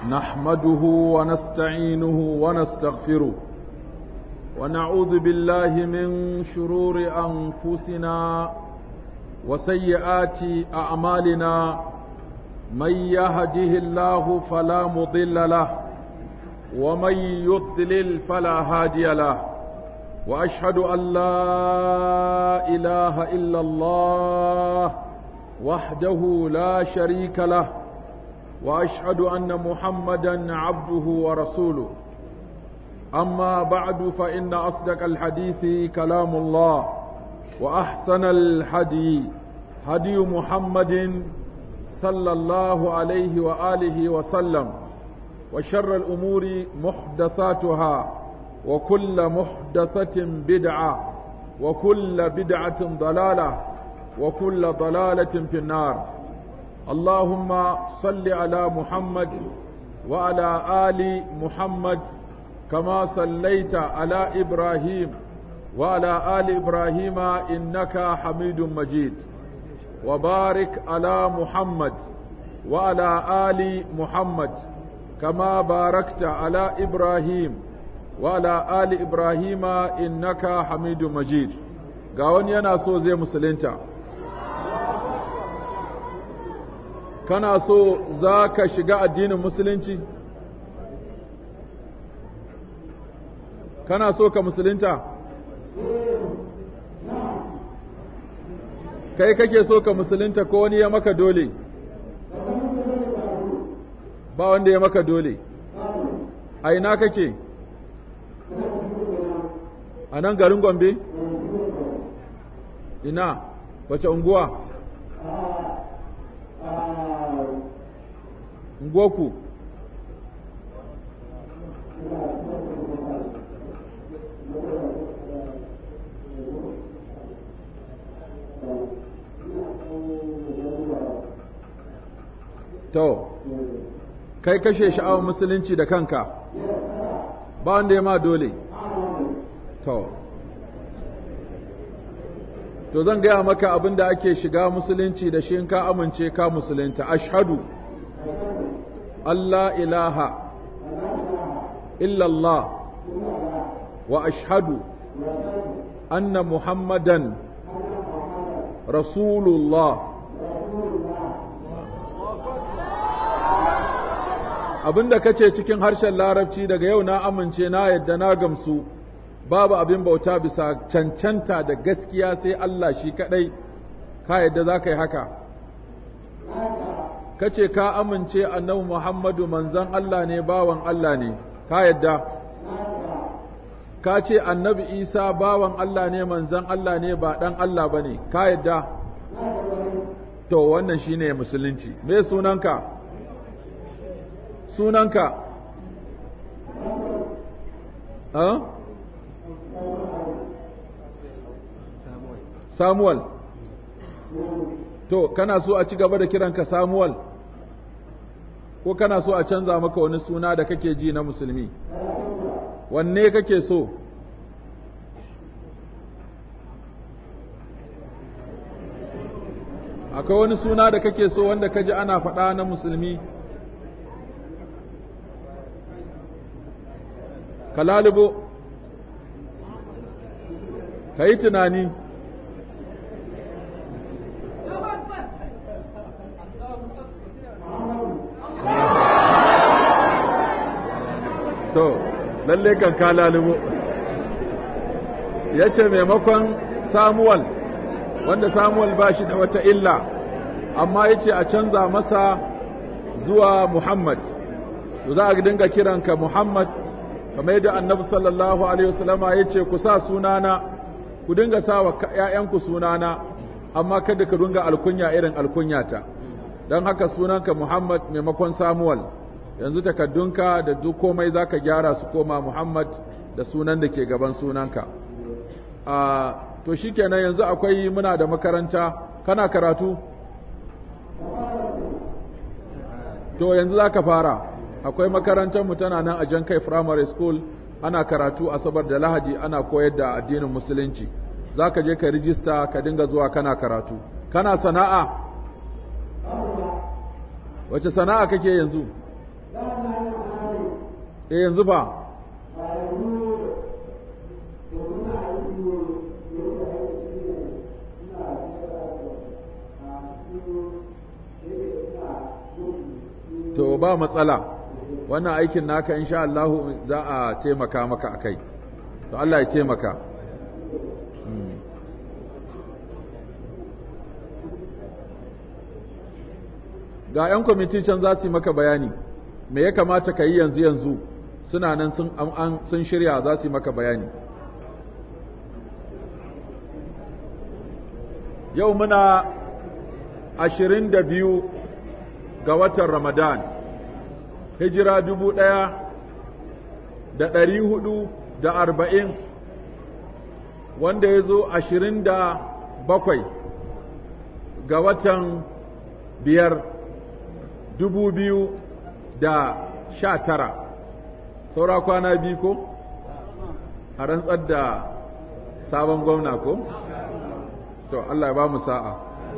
نحمده ونستعينه ونستغفره ونعوذ بالله من شرور أنفسنا وسيئات أعمالنا من يهده الله فلا مضل له ومن يضلل فلا هادي له واشهد ان لا اله الا الله وحده لا شريك له واشهد ان محمدا عبده ورسوله اما بعد فان اصدق الحديث كلام الله واحسن الحدي هدي محمد صلى الله عليه واله وسلم وشر الامور محدثاتها وكل محدثة بدعة وكل بدعة ضلالة وكل ضلالة في النار اللهم صل على محمد وعلى آل محمد كما صليت على إبراهيم وعلى آل إبراهيم إنك حميد مجيد وبارك على محمد وعلى آل محمد كما باركت على إبراهيم وعلى آل إبراهيم إنك حميد مجيد قاون ينا سو زي مسلنتا kana so za ka shiga addinin musulunci kana so ka musulunta kai kake so ka musulunta ko wani ya maka dole ba wanda ya maka dole a ina kake a nan garin gombe ina wace unguwa unguwarku to kai kashe sha'awar musulunci da kanka ba wanda ya ma dole to to zan gaya maka abin da ake shiga musulunci da shi in ka amince ka musulunta ashhadu Allah ilaha illallah wa ashhadu anna muhammadan rasulullah abinda kace cikin harshen larabci daga yau na amince na yadda na gamsu babu abin bauta bisa cancanta da gaskiya sai Allah shi kadai ka yadda za ka yi haka kace ka amince annabi Muhammadu manzon Allah ne bawan Allah ne ka yadda ka ce annabi Isa bawan Allah ne manzon Allah ne ba dan Allah bane ka yadda to wannan shine musulunci me sunanka sunanka ah Samuel. To, kana so a ci gaba da kiranka Samuel? Ko kana so a canza maka wani suna da kake ji na musulmi? Wanne kake so? Akwai wani suna da kake so wanda ka ji ana faɗa na musulmi? Ka lalubo, ka yi tunani. to lalle kan ka lalubo ya ce maimakon samuwal wanda samuwal ba shi da wata illa amma ya ce a canza masa zuwa muhammad to za a dinga kiranka muhammad kamar yadda annabi sallallahu alaihi wasallama ya ce ku sa sunana ku dinga sa wa ‘ya'yanku sunana amma kada ka dinga alkunya irin alkunyata don haka sunanka muhammad maimakon samuwal yanzu takaddunka da duk komai za ka gyara su koma Muhammad da sunan da ke gaban sunanka. A to shi kenan yanzu akwai muna da makaranta, kana karatu? To yanzu za ka fara, akwai makarantarmu tana nan a Jan Kai Primary School, ana karatu asabar da lahadi ana koyar da addinin musulunci. Za ka je ka rijista ka dinga zuwa kana karatu. Kana sana'a? Wace sana'a kake yanzu? eh yanzu ba to ba matsala wannan aikin naka insha Allah za a taimaka maka akai to Allah ya taimaka ga 'yan kwamiti can za su yi maka bayani me ya kamata ka yi yanzu yanzu suna nan sun an sun shirya za su yi maka bayani yau muna ashirin da biyu ga watan ramadan hijira dubu ɗaya da ɗari hudu da arba'in wanda ya zo ashirin da bakwai ga watan biyar dubu biyu da sha tara saura kwana biyu ko a rantsar da sabon gwamna ko to Allah ya ba mu sa'a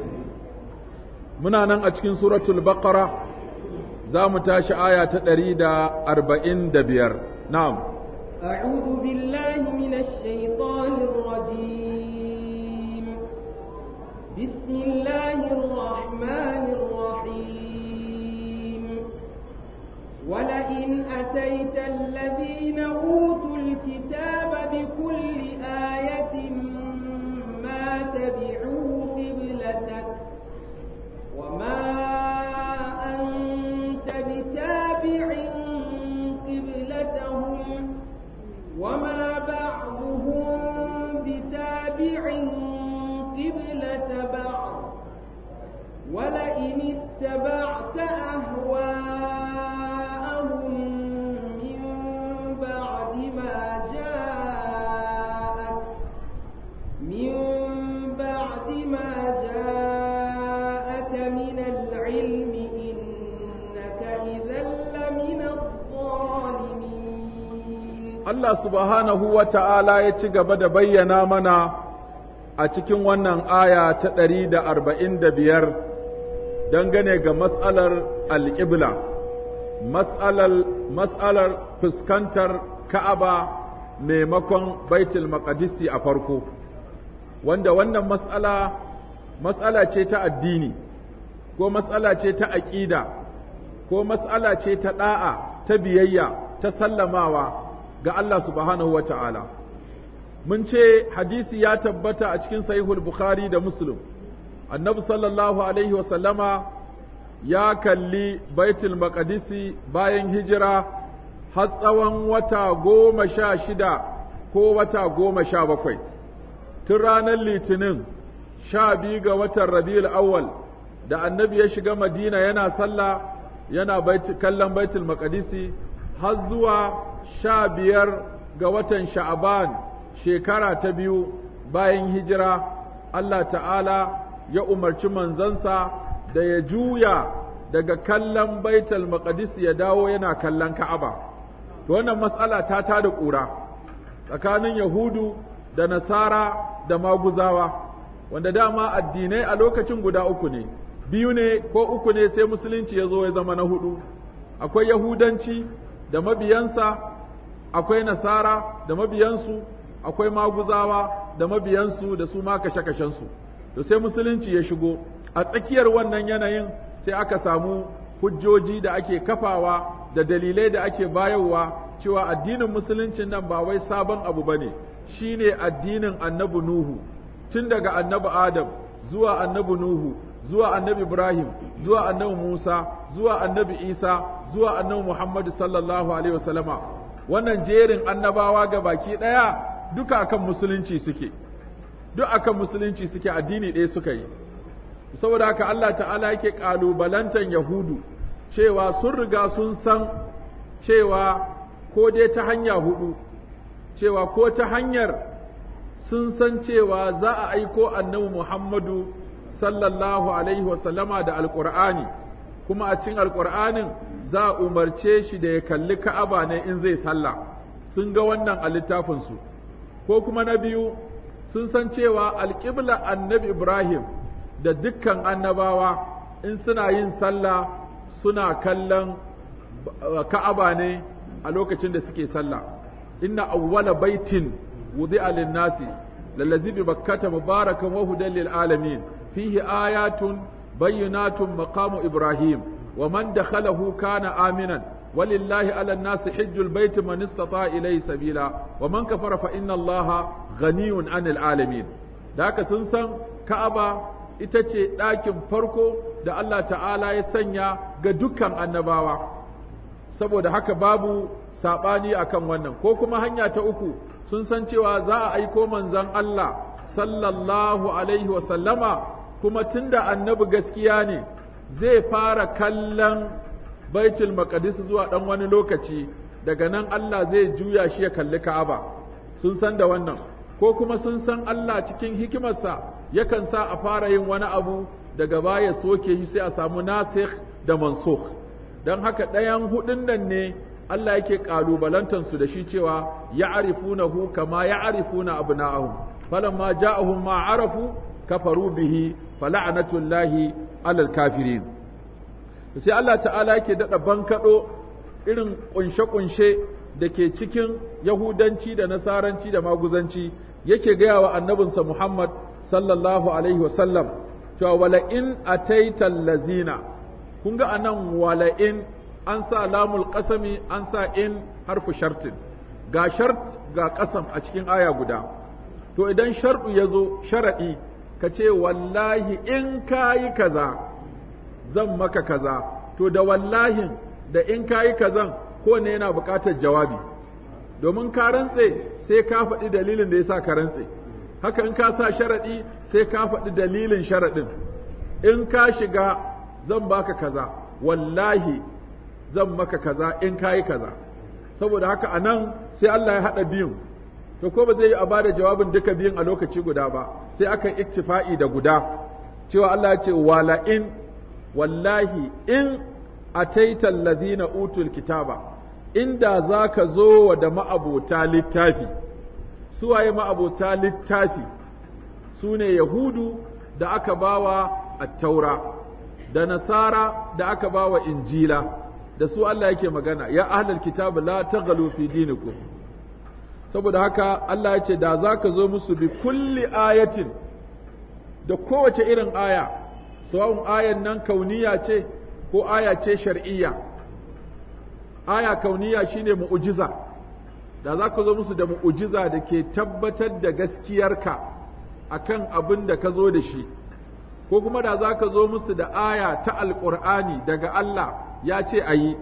muna nan a cikin suratul baqara za mu tashi aya ta ɗari da arba'in da biyar na'am أعوذ بالله من الشيطان الرجيم بسم الله الرحمن الرحيم ولئن أتيت الذين أوتوا الكتاب بكل آية ما تبعوا قبلتك وما أنت بتابع قبلتهم وما بعضهم بتابع قبلة بعض ولئن اتبعت أهواءهم من بعد ما جاءك من بعد ما جاءك من العلم إنك إذا لمن الظالمين Allah subhanahu wa ta'ala ya ci gaba da bayyana mana a cikin wannan aya ta ɗari da arba'in da biyar dangane ga mas'alar alƙibla, mas'alar fuskantar Ka'aba maimakon Baitul Maqdisi a farko, wanda wannan mas'ala mas'ala ce ta addini, ko mas'ala ce ta aƙida, ko mas'ala ce ta ɗa'a, ta biyayya, ta sallamawa. ga Allah subhanahu wa ta'ala. Mun ce hadisi ya tabbata a cikin sahihul Bukhari da Muslim, annabi sallallahu Alaihi wasallama ya kalli baitul maqdisi bayan hijira har tsawon wata goma sha shida ko wata goma sha bakwai. Tun ranar Litinin sha biyu ga watan Rabiul awwal da annabi ya shiga Madina yana sallah yana kallon baitul maqdisi har zuwa sha biyar ga watan sha'aban shekara ta biyu bayan hijira Allah ta'ala ya umarci manzansa da ya juya daga kallon baitul maqdis ya dawo yana kallon ka'aba to wannan matsala ta tada ƙura tsakanin yahudu da nasara da maguzawa wanda dama addinai a lokacin guda uku ne biyu ne ko uku ne sai musulunci ya zo ya zama na hudu akwai yahudanci da mabiyansa akwai nasara da mabiyansu akwai maguzawa da mabiyansu da su ma kashe-kashensu da sai musulunci ya shigo a tsakiyar wannan yanayin sai aka samu hujjoji da ake kafawa da dalilai da ake bayarwa cewa addinin musuluncin nan ba wai sabon abu ba ne shi ne addinin annabi nuhu tun daga annabi adam zuwa annabi nuhu zuwa annabi ibrahim zuwa annabi musa zuwa annabi isa zuwa annabi muhammadu sallallahu alaihi wasallama wannan jerin annabawa ga baki ɗaya duka akan musulunci suke duk akan musulunci suke addini ɗaya suka yi saboda haka Allah ta'ala yake ƙalubalantan yahudu cewa sun riga sun san cewa ko dai ta hanya hudu cewa ko ta hanyar sun san cewa za a aiko annabi muhammadu sallallahu alaihi wasallama da alƙur'ani kuma a cikin alƙur'anin za a umarce shi da ya kalli ka'aba ne in zai sallah sun ga wannan a littafinsu ko kuma na biyu sun san cewa alƙibla annabi ibrahim da dukkan annabawa in suna yin sallah suna kallon ka'aba ne a lokacin da suke sallah inna awwala baitin wudi'a lin-nasi lallazi bi bakkata mubarakan wa hudan lil alamin fihi ayatun bayyinatun maqamu ibrahim wa man dakhalahu kana aminan ولله على الناس حج البيت من استطاع إليه سبيلا ومن كفر فإن الله غني عن العالمين ذاك سنسن كعبة ita ce ɗakin farko da Allah ta'ala ya sanya ga dukkan annabawa saboda haka babu saɓani akan wannan ko kuma hanya ta uku sun san cewa za a aiko manzon Allah sallallahu alaihi wasallama kuma tunda annabi gaskiya ne zai fara kallon baitul maqdis zuwa dan wani lokaci daga nan Allah zai juya shi ya kalli Ka'aba sun san da wannan ko kuma sun san Allah cikin hikimarsa yakan sa a fara yin wani abu daga baya soke shi sai a samu nasikh da mansukh dan haka ɗayan hudun nan ne Allah yake kalubalantar su da shi cewa ya'rifunahu kama ya'rifuna abna'ahum falamma ja'ahum ma arafu kafaru bihi fala'natullahi alal kafirin sai Allah ta'ala yake daɗa bankaɗo irin ƙunshe-ƙunshe da ke cikin Yahudanci da Nasaranci da Maguzanci yake gaya wa annabinsa Muhammad sallallahu Alaihi wasallam cewa wala'in a taitan lazina, kun ga anan wala'in an sa lamul ƙasami an sa in harfu shartin, ga shart ga ƙasam a cikin aya guda. To idan sharɗu ya zo sharaɗi, ka ce wallahi in ka yi kaza. zan maka kaza to da wallahin da in kayi kazan ko ne yana buƙatar jawabi domin ka rantse sai ka faɗi dalilin da yasa ka rantse haka in ka sa sharaɗi sai ka faɗi dalilin sharaɗin in ka shiga zan baka kaza wallahi zan maka kaza in kayi kaza saboda haka a nan sai Allah ya haɗa biyun to ko ba zai yi a bada jawabin duka biyun a lokaci guda ba sai aka iktifa'i da guda cewa Allah ya ce wala in wallahi in ataita allazina utul kitaba inda zaka zo wa da ma'abota littafi suwaye ma'abota littafi sune yahudu da aka bawa at-taura da nasara da aka bawa injila da su Allah yake magana ya ahlul kitab la taghlu fi dinikum saboda haka Allah ya ce da zaka zo musu bi kulli ayatin da kowace irin aya sawa'un ayan nan kauniya ce ko aya ce shar'iyya aya kauniya shine mu'ujiza da za ka zo musu da mu'ujiza da ke tabbatar da gaskiyarka akan abin da ka zo da shi ko kuma da za ka zo musu da aya ta alƙur'ani daga Allah ya ce a yi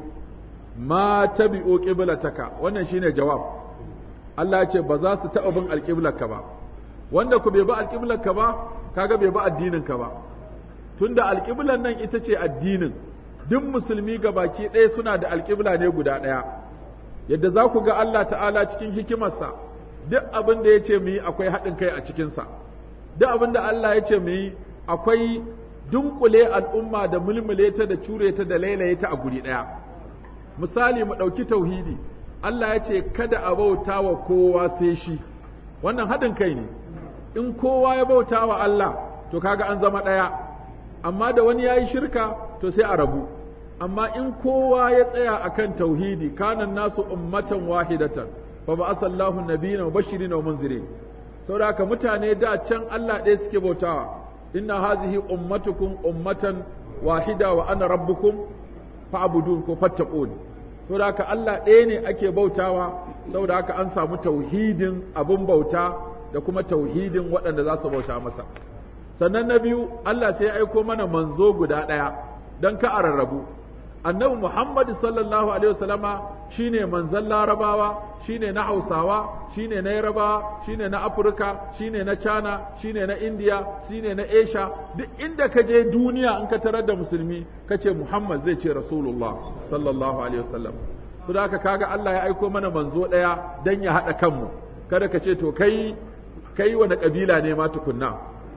ma tabi'u qiblataka wannan shine jawab Allah ya ce ba za su taɓa bin alƙiblarka ba wanda ku bai bi alƙiblarka ba kaga bai bi addininka ba tunda alƙiblar nan ita ce addinin duk musulmi ga baki ɗaya suna da alƙibla ne guda ɗaya yadda za ku ga Allah ta'ala cikin hikimarsa duk abin da ya ce mu yi akwai haɗin kai a cikinsa duk abin da Allah ya ce mu yi akwai dunkule al'umma da mulmule ta da cure ta da lailaye ta a guri ɗaya misali mu ɗauki tauhidi Allah ya ce kada a bauta wa kowa sai shi wannan haɗin kai ne in kowa ya bauta wa Allah to kaga an zama ɗaya amma da wani ya yi shirka to sai a rabu amma in kowa ya tsaya akan tauhidi kanan nasu ummatan wahidatan fa ba asallahu nabiyina wa bashirin wa munzirin saboda haka mutane da can Allah ɗaya suke bautawa inna hazihi ummatukum ummatan wahida wa ana rabbukum fa'budun ko fattaqun saboda haka Allah ɗaya ne ake bautawa saboda haka an samu tauhidin abun bauta da kuma tauhidin waɗanda za su bauta masa sannan na biyu Allah sai ya aiko mana manzo guda ɗaya don ka a rarrabu annabi Muhammad sallallahu alaihi wasallama shine manzon larabawa shine na hausawa shine na yarabawa shine na afirka shine na china shine na india shine na asia duk inda ka je duniya in ka tarar da musulmi ka ce muhammad zai ce rasulullah sallallahu alaihi wasallam to da kaga Allah ya aiko mana manzo ɗaya dan ya haɗa kanmu kada ka ce to kai kai wani kabila ne ma tukunna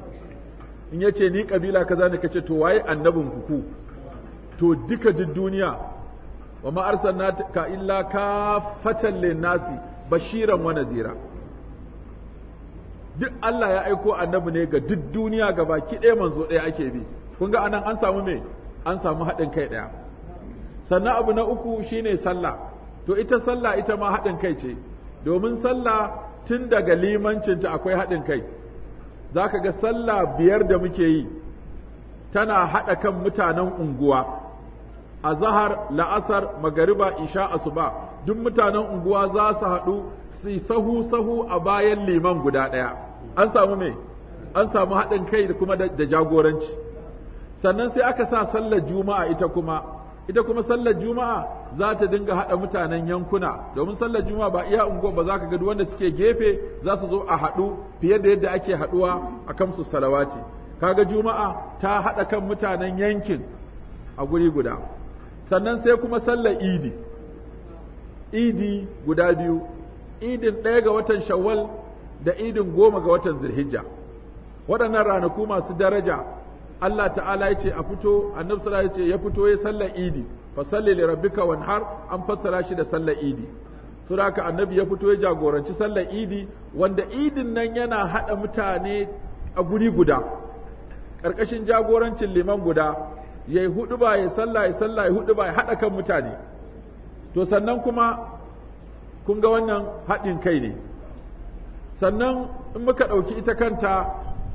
in ya ce ni kabila kaza ne ka ce to waye annabin ku to duka duk duniya wa ma arsalnaka illa kafatan linnasi bashiran wa nazira duk Allah ya aiko annabi ne ga duk duniya ga baki ɗaya manzo ɗaya ake bi kun ga anan an samu me an samu haɗin kai ɗaya sannan abu na uku shine sallah to ita sallah ita ma haɗin kai ce domin sallah tun daga limancinta akwai haɗin kai za ka ga sallah biyar da muke yi tana haɗa kan mutanen unguwa a zahar la'asar magariba isha asuba duk mutanen unguwa za su haɗu su yi sahu sahu a bayan liman guda ɗaya an samu me an samu haɗin kai da kuma da jagoranci sannan sai aka sa sallar juma'a ita kuma ita kuma sallar juma'a za ta dinga haɗa mutanen yankuna domin sallar juma'a ba iya unguwa ba za ka ga wanda suke gefe za su zo a haɗu fiye da yadda ake haɗuwa a kamsu salawati kaga juma'a ta haɗa kan mutanen yankin a guri guda sannan sai kuma sallar idi idi guda biyu idin ɗaya ga watan shawwal da idin goma ga watan zulhijja waɗannan ranaku masu daraja Allah ta'ala ya ce a fito annabi sallallahu alaihi ya fito ya sallar idi fa salli li rabbika wanhar an fassara shi da sallar idi saboda haka annabi ya fito ya jagoranci sallar idi wanda idin nan yana hada mutane a guri guda karkashin jagorancin liman guda yayi hudu ba ya sallah ya sallah ya hudu ba ya hada kan mutane to sannan kuma kun ga wannan haɗin kai ne sannan in muka ɗauki ita kanta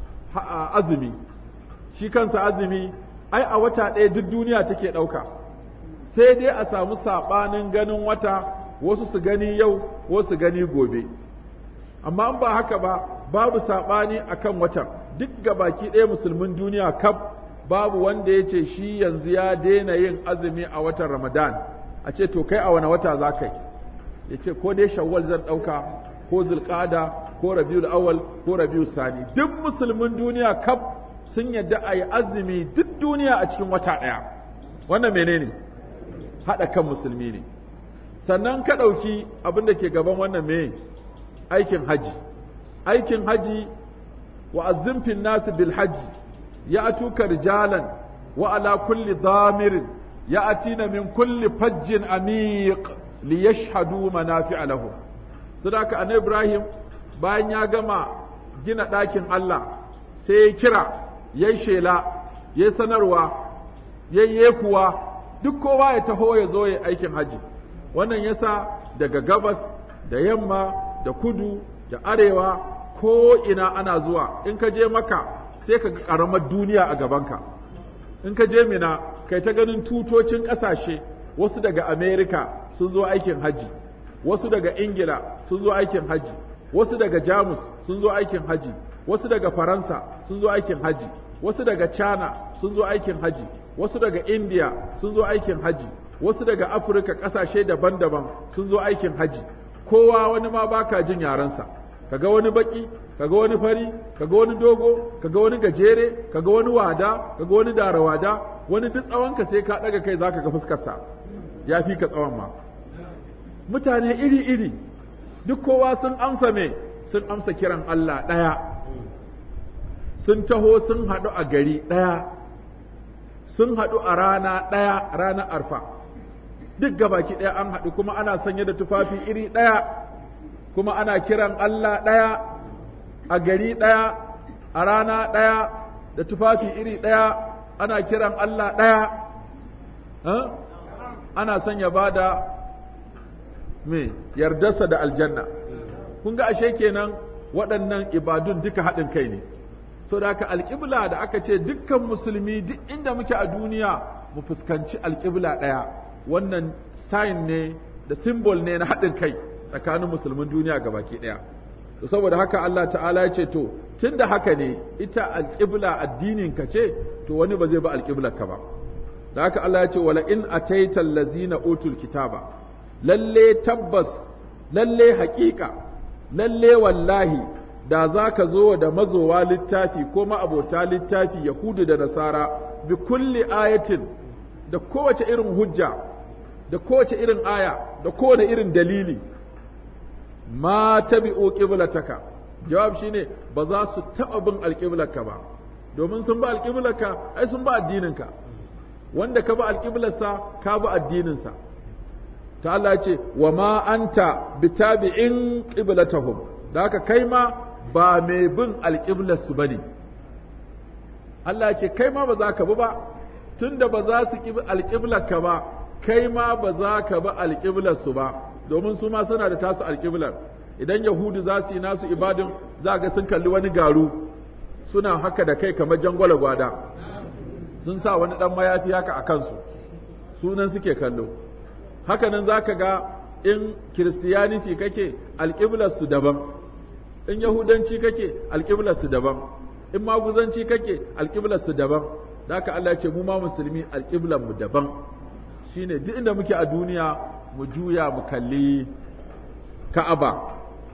azumi shi kansa azumi ai a wata ɗaya duk duniya take ɗauka sai dai a samu saɓanin ganin wata wasu su gani yau wasu gani gobe amma in ba haka ba babu saɓani a kan watan duk baki ɗaya musulmin duniya kaf babu wanda ya ce shi yanzu ya daina yin azumi a watan ramadan a ce to kai a wani wata za ka yi ya ce ko dai shawwal zan ɗauka ko zulƙada ko rabiul awal ko rabiul sani duk musulmin duniya kaf sun yadda a yi azumi duk duniya a cikin wata ɗaya wannan menene haɗa kan musulmi ne sannan ka ɗauki abin da ke gaban wannan me aikin haji aikin haji wa azzimfin nasu bil haji ya atuka rijalan wa ala kulli damirin ya atina min kulli fajjin amiq li yashhadu manafi'a lahum sadaka annabi ibrahim bayan ya gama gina ɗakin Allah sai ya kira ya shela ya sanarwa ya yekuwa duk kowa ya taho ya zo ya aikin haji wannan yasa daga gabas da yamma da kudu da arewa ko ina ana zuwa in ka je maka sai ka ga ƙaramar duniya a gabanka in ka je mina kai ta ganin tutocin ƙasashe wasu daga amerika sun zo aikin haji wasu daga ingila sun zo aikin haji wasu daga jamus sun zo aikin haji wasu daga faransa sun zo aikin haji wasu daga china sun zo aikin haji wasu daga india sun zo aikin haji wasu daga afirka ƙasashe daban-daban sun zo aikin haji kowa wani ma baka jin yarensa kaga wani baki kaga wani fari kaga wani dogo kaga wani gajere kaga wani wada kaga wani darawada wani duk tsawonka sai ka daga kai zaka ga fuskarsa ya fi ka tsawon ma mutane iri-iri duk kowa sun amsa me sun amsa kiran Allah ɗaya sun taho sun haɗu a gari ɗaya sun haɗu a rana ɗaya ranar arfa duk gabaki ɗaya an haɗu kuma ana sanye da tufafi iri ɗaya kuma ana kiran Allah ɗaya a gari ɗaya a rana ɗaya da tufafi iri ɗaya ana kiran Allah ɗaya ana son ya ba da me yardarsa da aljanna kun ga ashe kenan waɗannan ibadun duka haɗin kai ne so da haka alƙibla da aka ce dukkan musulmi duk inda muke a duniya mu fuskanci alƙibla ɗaya wannan sign ne da symbol ne na haɗin kai tsakanin musulmin duniya gabaki ɗaya to saboda haka Allah ta'ala ya ce to tunda haka ne ita alƙibla addinin ka ce to wani ba zai ba alƙiblar ka ba da haka Allah ya ce wala in ataita allazina utul kitaba lalle tabbas lalle haƙiƙa lalle wallahi da za ka zo da mazowa littafi ko ma'abota littafi yahudu da nasara bi kulli ayatin da kowace irin hujja da kowace irin aya da kowane irin dalili ma tabi'u qiblataka jawab shine ba za su taɓa bin alƙiblarka ba domin sun ba alƙiblarka ai sun ba addininka wanda ka ba alƙiblarsa ka ba addininsa ta Allah ce wa ma anta bitabi'in qiblatahum da haka kai ma ba mai bin alƙiblarsu bane Allah ce kai ma ba za ka bi ba tunda ba za su ƙi alƙiblarka ba kai ma ba za ka bi alƙiblarsu ba domin su ma suna da tasu alƙiblar idan yahudu za su yi nasu ibadin za ga sun kalli wani garu suna haka da kai kamar jangwala gwada sun sa wani ɗan mayafi haka a kansu sunan suke kallo hakanan za ka ga in kiristiyaniti kake alƙiblarsu daban in yahudanci kake alƙiblarsu daban in maguzanci kake alƙiblarsu daban da haka Allah ce mu ma musulmi alƙiblarmu daban shine duk inda muke a duniya mu juya mu kalli ka'aba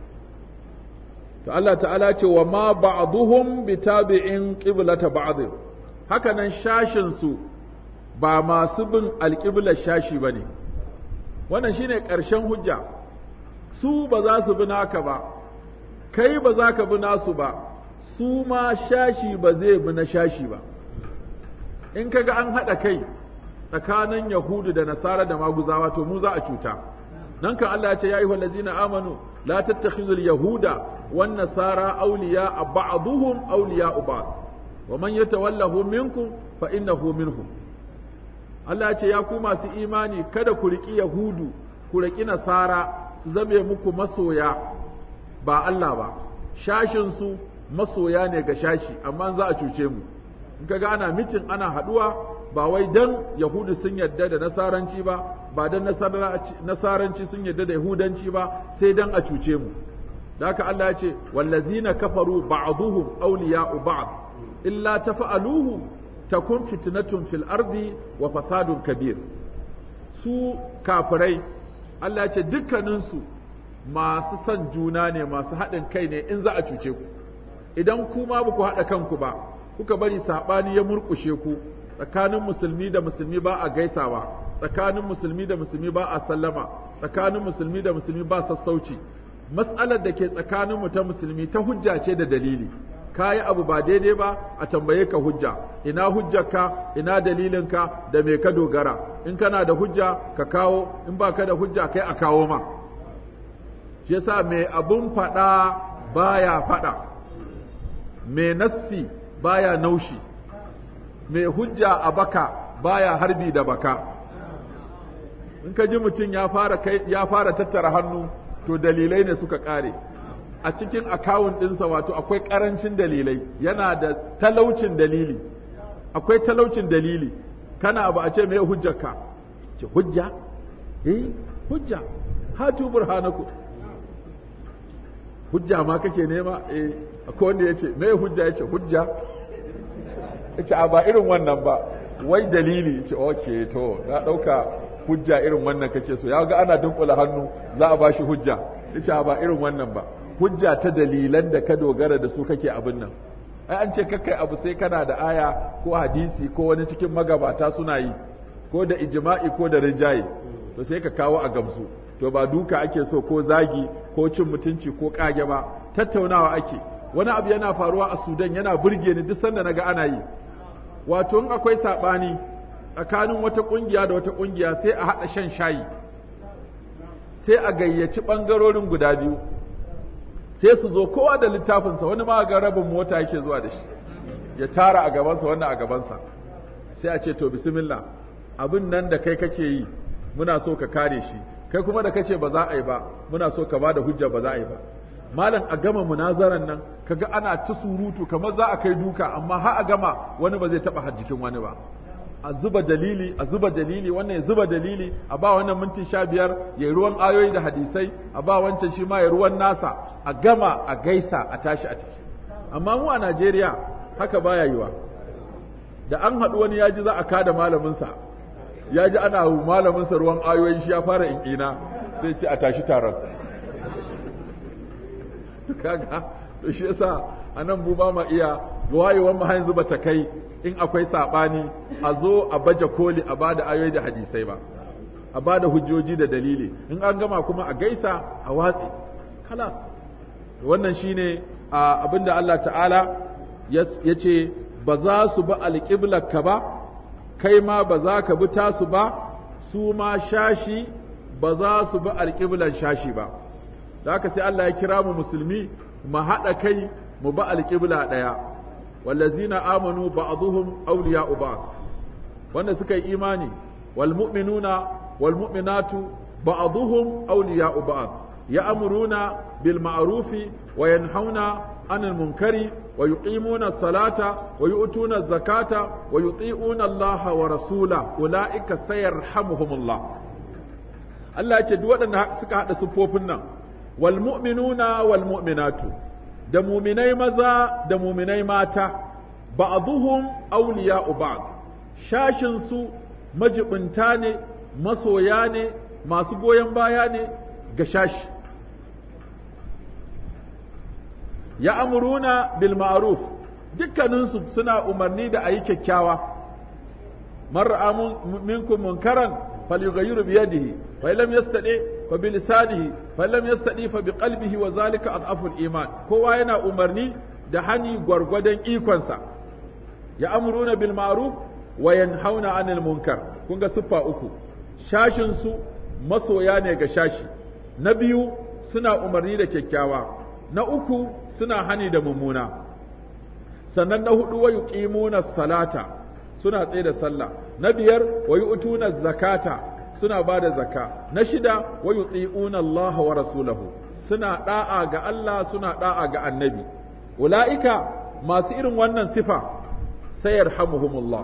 to Allah ta'ala ce wa ma ba'duhum bitabi'in qiblata ba'd haka nan shashin su ba masu bin alƙiblar shashi bane wannan shine ƙarshen hujja su ba za su bi naka ba kai ba za ka bi nasu ba su ma shashi ba zai bi na shashi ba in kaga an haɗa kai tsakanin yahudu da nasara da maguzawa to mu za a cuta nan kan Allah ya ce ya ayyuhal ladzina amanu la tattakhizul yahuda wan nasara awliya ba'dhuhum awliya ba'd wa man yatawallahu minkum fa innahu minhum Allah ya ce ya ku masu imani kada ku riki yahudu ku riki nasara su zame muku masoya ba Allah ba shashin su masoya ne ga shashi amma za a cuce mu in kaga ana mitin ana haduwa ba wai dan yahudu sun yadda da nasaranci ba ba dan nasaranci sun yadda da yahudanci ba sai dan a cuce mu da haka Allah ya ce wallazina kafaru ba'dhuhum awliya'u ba'd illa tafa'aluhu takun fitnatun fil ardi wa fasadun kabir su kafirai Allah ya ce dukkaninsu masu son juna ne masu haɗin kai ne in za a cuce ku idan kuma ba ku haɗa kanku ba kuka bari saɓani ya murƙushe ku tsakanin musulmi da musulmi ba a gaisawa tsakanin musulmi da musulmi ba a sallama tsakanin musulmi da musulmi ba sassauci matsalar da ke tsakanin mu ta musulmi ta hujja ce da dalili kayi abu ba daidai ba a tambaye ka hujja ina hujjarka ina dalilinka da me ka dogara in kana da hujja ka kawo in baka da hujja kai a kawo ma shi yasa mai abun faɗa baya faɗa mai nassi baya naushi mai hujja a baka baya harbi da baka in ka ji mutum ya fara kai ya fara tattara hannu to dalilai ne suka kare a cikin akawun ɗinsa wato akwai ƙarancin dalilai yana da talaucin dalili akwai talaucin dalili kana abu a ce mai hujjarka ce hujja eh hujja hatu burhanaku hujja ma kake nema eh akwai wanda yace me hujja yace hujja yace a ba irin wannan ba wai dalili yace okay to na dauka hujja irin wannan kake so ya ga ana dunkula hannu za a bashi hujja yace a ba irin wannan ba hujja ta dalilan da ka dogara da su kake abin nan ai an ce kakkai abu sai kana da aya ko hadisi ko wani cikin magabata suna yi ko da ijma'i ko da rinjaye to sai ka kawo a gamsu to ba duka ake so ko zagi ko cin mutunci ko kage ba tattaunawa ake wani abu yana faruwa a sudan yana burge ni duk sanda naga ana yi wato in akwai sabani tsakanin wata kungiya da wata kungiya sai a hada shan shayi sai a gayyaci bangarorin guda biyu sai su zo kowa da littafinsa wani ma ga rabin mota yake zuwa da shi ya tara a gabansa wannan a gabansa sai a ce to bismillah abin nan da kai kake yi muna so ka kare shi kai kuma da kace ba za a yi ba muna so ka bada hujja ba za a yi ba malam a gama munazaran nan kaga ana ta surutu kamar za a kai duka amma har a gama wani ba zai taba hajjikin wani ba a zuba dalili a zuba dalili wannan ya zuba dalili a ba wannan minti sha biyar ya ruwan ayoyi da hadisai a ba wancan shi ma ya ruwan nasa a gama a gaisa a tashi a tafi amma mu a Najeriya haka baya yiwa da an haɗu wani ya ji za a kada malaminsa ya ji ana malaminsa ruwan ayoyin shi ya fara in'ina sai ce a tashi taron kaga to shi yasa a nan mu ba ma iya wayewar mu yanzu ba ta kai in akwai saɓani a zo a baje koli a bada ayoyi da hadisai ba a bada hujjoji da dalili in an gama kuma a gaisa a watsi kalas wannan shine abinda Allah ta'ala ya ce ba za su ba alƙiblarka ba kai ma ba za ka bi tasu ba su ma shashi ba za su bi alƙiblar shashi ba da haka sai Allah ya kira mu musulmi mu haɗa kai mu ba alƙibla ɗaya wallazina amanu ba'dhum awliya'u ba'd wanda suka yi imani wal mu'minuna wal mu'minatu ba'dhuhum awliya'u ba'd ya'muruna bil ma'rufi wa yanhauna 'anil munkari wa yuqimuna as-salata wa yu'tuna az-zakata wa yuti'una Allah wa rasula ulaika sayarhamuhumullah Allah ya ce duk waɗanda suka haɗa siffofin nan wal mu'minuna wal mu'minatu da muminai maza da muminai mata ba'dhuhum awliya'u ba'd shashin su majibinta ne masoya ne masu goyon baya ne ga shashi ya amuruna bil ma'ruf dukkaninsu suna umarni da ayi kyakkyawa man ra'a minkum munkaran falyughayyiru bi yadihi fa lam yastadi fa bi lisanihi fa lam yastadi fa bi qalbihi wa zalika adhafu iman kowa yana umarni da hani gwargwadon ikonsa ya amuruna bil ma'ruf wa yanhauna 'anil munkar kun ga siffa uku shashin su masoya ne ga shashi na biyu suna umarni da kyakkyawa na uku suna hani da mummuna sannan na hudu wa yuqimuna salata suna tsaye da sallah na biyar wa yu'tuna zakata suna ba da zakka na shida wa yuti'una Allah wa rasulahu suna da'a ga Allah suna da'a ga annabi ulaika masu irin wannan sifa sayarhamuhumullah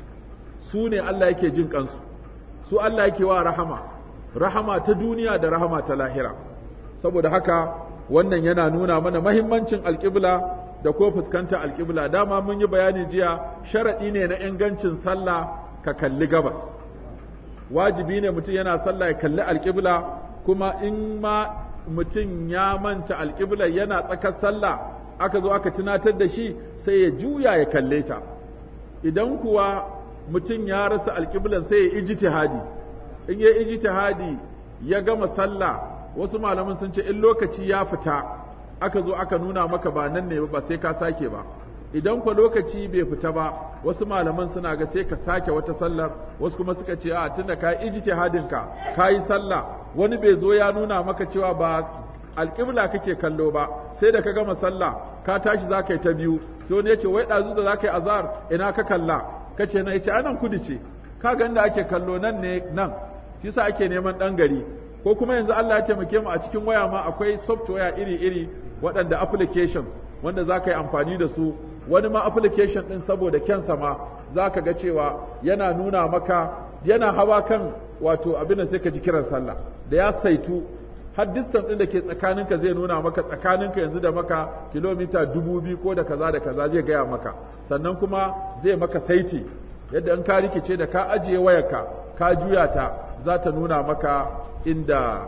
su ne Allah yake jin kansu su Allah yake wa rahama rahama ta duniya da rahama ta lahira saboda haka wannan yana nuna mana mahimmancin alƙibla da ko fuskanta alƙibla dama mun yi bayani jiya sharaɗi ne na ingancin sallah ka kalli gabas wajibi ne mutum yana sallah ya kalli alƙibla kuma in ma mutum ya manta alƙibla yana tsakar sallah aka zo aka tunatar da shi sai ya juya ya kalle ta idan kuwa mutum ya rasa alƙiblan sai ya ijtihadi in ya ijtihadi ya gama sallah wasu malaman sun ce in lokaci ya fita aka zo aka nuna maka ba nan ne ba sai ka sake ba idan kwa lokaci bai fita ba wasu malaman suna ga sai ka sake wata sallar wasu kuma suka ce a tunda ka ijtihadin ka ka yi sallah wani bai zo ya nuna maka cewa ba alƙibla kake kallo ba sai da ka gama sallah ka tashi za ka yi ta biyu sai wani ya ce wai ɗazu da za ka yi azar ina ka kalla ka ce na ya ce anan kudu ce ka ga inda ake kallo nan ne nan shi sa ake neman ɗan gari ko kuma yanzu Allah ya taimake mu a cikin waya ma akwai software iri-iri waɗanda applications wanda za ka yi amfani da su wani ma application ɗin saboda kyansa ma za ka ga cewa yana nuna maka yana hawa kan wato abin da sai ka ji kiran sallah da ya saitu har distance ɗin da ke tsakaninka zai nuna maka tsakaninka yanzu da maka kilomita dubu biyu ko da kaza da kaza zai gaya maka sannan kuma zai maka saiti yadda in ka rikice da ka ajiye wayarka ka juya ta za ta nuna maka inda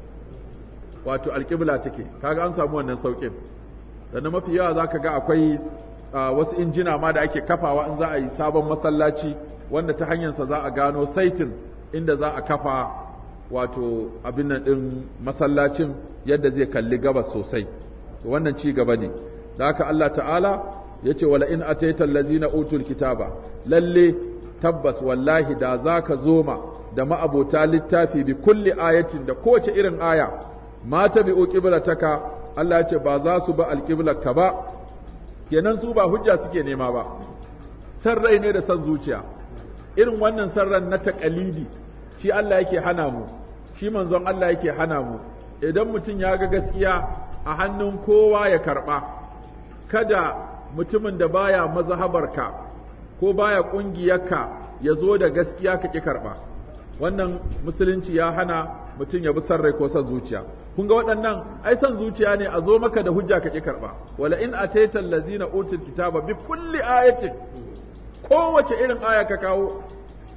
wato alƙibla take kaga an samu wannan sauƙin sannan mafi yawa za ka ga akwai wasu injina ma da ake kafawa in za a yi sabon masallaci wanda ta hanyarsa za a gano saitin inda za a kafa wato abin nan ɗin masallacin yadda zai kalli gabas sosai wannan ci gaba ne da haka Allah ta'ala ya ce wala in ataita allazina utul kitaba lalle tabbas wallahi da zaka zoma da ma'abota littafi bi kulli ayatin da kowace irin aya ma tabi'u qiblataka Allah ya ce ba za su ba alqiblarka ba kenan su ba hujja suke nema ba san rai ne da san zuciya irin wannan san ran na taqalidi shi Allah yake hana mu shi manzon Allah yake hana mu idan mutum ya ga gaskiya a hannun kowa ya karba kada mutumin da baya mazhabarka ko baya ƙungiyarka ya zo da gaskiya ka ƙi karɓa wannan musulunci ya hana mutum ya bi san rai ko san zuciya kun ga waɗannan ai san zuciya ne a zo maka da hujja ka ƙi karɓa wala in ataita allazina utul kitaba bi kulli ayatin kowace irin aya ka kawo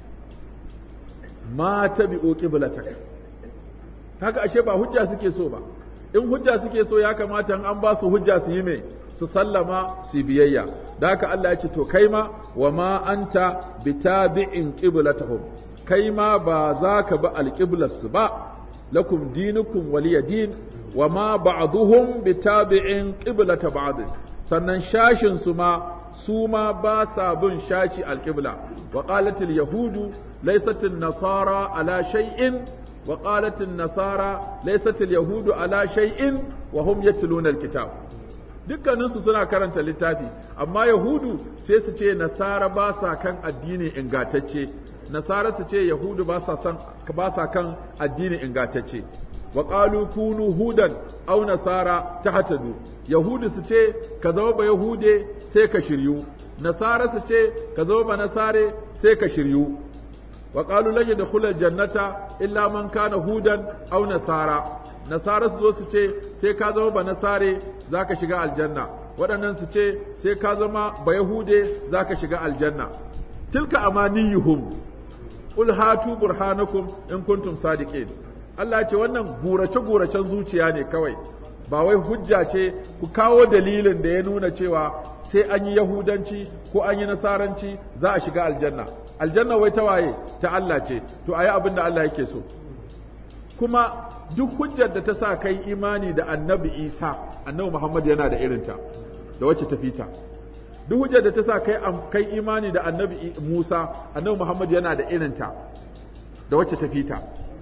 ma tabi'u qiblataka haka ashe ba hujja suke so ba in hujja suke so ya kamata in an ba su hujja su yi mai su sallama su biyayya da haka Allah ya ce to kai ma wa ma anta bitabi'in qiblatahum kai ma ba za ka bi alqiblarsu ba lakum dinukum waliya din wa ma ba'duhum bitabi'in qiblata ba'd sannan shashin su ma su ma ba sa bin shashi alqibla wa qalat yahudu laysat nasara ala shay'in wa qalat nasara laysat yahudu ala shay'in wa hum yatluna alkitab dukkaninsu suna karanta littafi amma yahudu sai su ce nasara ba sa kan addini ingatacce nasara su ce yahudu ba sa san ba sa kan addini ingantacce wa qalu kunu hudan aw nasara tahtadu yahudu su ce ka zama ba yahude sai ka shiryu nasara su ce ka zama ba nasare sai ka shiryu wa qalu lan yadkhulul jannata illa man kana hudan aw nasara nasara su zo su ce sai ka zama ba nasare zaka shiga aljanna waɗannan su ce sai ka zama ba yahude zaka shiga aljanna tilka amaniyuhum qul hatu burhanakum in kuntum sadiqin Allah ce wannan gurace guracen zuciya ne kawai ba wai hujja ce ku kawo dalilin da ya nuna cewa sai an yi yahudanci ko an yi nasaranci za a shiga aljanna aljanna wai ta waye ta Allah ce to ayi abin da Allah yake so kuma duk hujjar da ta sa kai imani da annabi Isa annabi Muhammad yana da irinta da wacce ta fita duk hujjar da ta sa kai kai imani da annabi Musa annabi Muhammad yana da irinta da wacce ta fita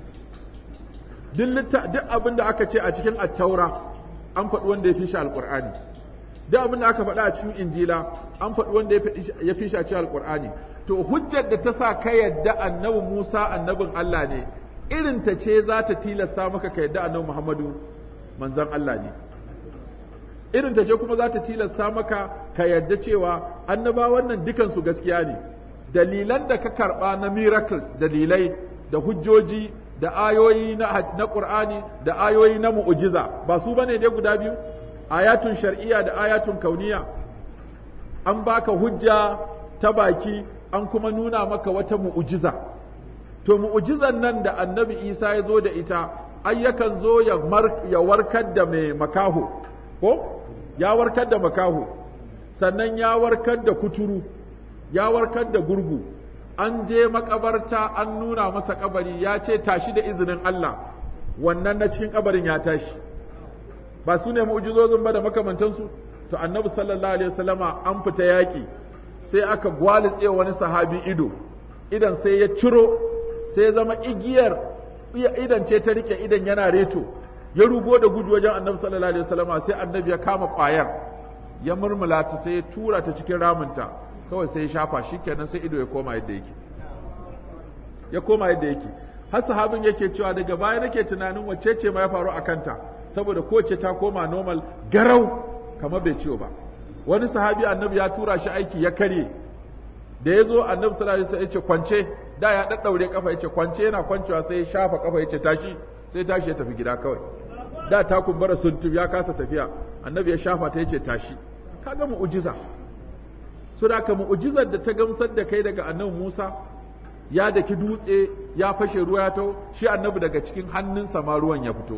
duk duk abin da aka ce a cikin attaura an faɗi wanda ya fi shi alƙur'ani duk abin da aka faɗa a cikin injila an faɗi wanda ya fi shi a cikin alƙur'ani to hujjar da ta sa ka yadda annabi Musa annabin Allah ne irin ta ce za ta tilasta maka ka yadda annabi Muhammadu manzon Allah ne irin ta ce kuma za ta tilasta maka ka yadda cewa annabawan nan dukansu gaskiya ne dalilan da ka karɓa na miracles dalilai da hujjoji da ayoyi na na Qur'ani da ayoyi na mu'jiza ba su bane dai guda biyu ayatun shar'iyya da ayatun kauniya an baka hujja ta baki an kuma nuna maka wata mu'jiza to mu'jizan nan da annabi Isa ya zo da ita ai yakan zo ya ya warkar da mai makaho ko ya warkar da makaho sannan ya warkar da kuturu ya warkar da gurgu an je makabarta an nuna masa kabari ya ce tashi da izinin Allah wannan na cikin kabarin ya tashi ba su ne mu'jizozin ba da makamantansu to annabi sallallahu alaihi wasallama an fita yaki sai aka gwalitse wani sahabi ido idan sai ya ciro sai ya zama igiyar idan ce ta rike idan yana reto ya rugo da gudu wajen annabi sallallahu alaihi wasallama sai annabi ya kama kwayar ya murmula ta sai ya tura ta cikin ramunta kawai sai ya shafa shi kenan sai ido ya koma yadda yake ya koma yadda yake har sahabin yake cewa daga baya nake tunanin wacce ce ma ya faru a kanta saboda kowace ta koma normal garau kamar bai ciwo ba wani sahabi annabi ya tura shi aiki ya karye da ya zo annabi sallallahu alaihi wasallam ya ce kwance da ya daddaure kafa ya ce kwance yana kwancewa sai ya shafa kafa ya ce tashi sai tashi ya tafi gida kawai da ta kumbura suntum ya kasa tafiya annabi ya shafa ta ya ce tashi kaga mu'jiza so da ka mu'jizar da ta gamsar da kai daga annabi Musa ya daki dutse ya fashe ruwa ya tau shi annabi daga cikin hannunsa ma ruwan ya fito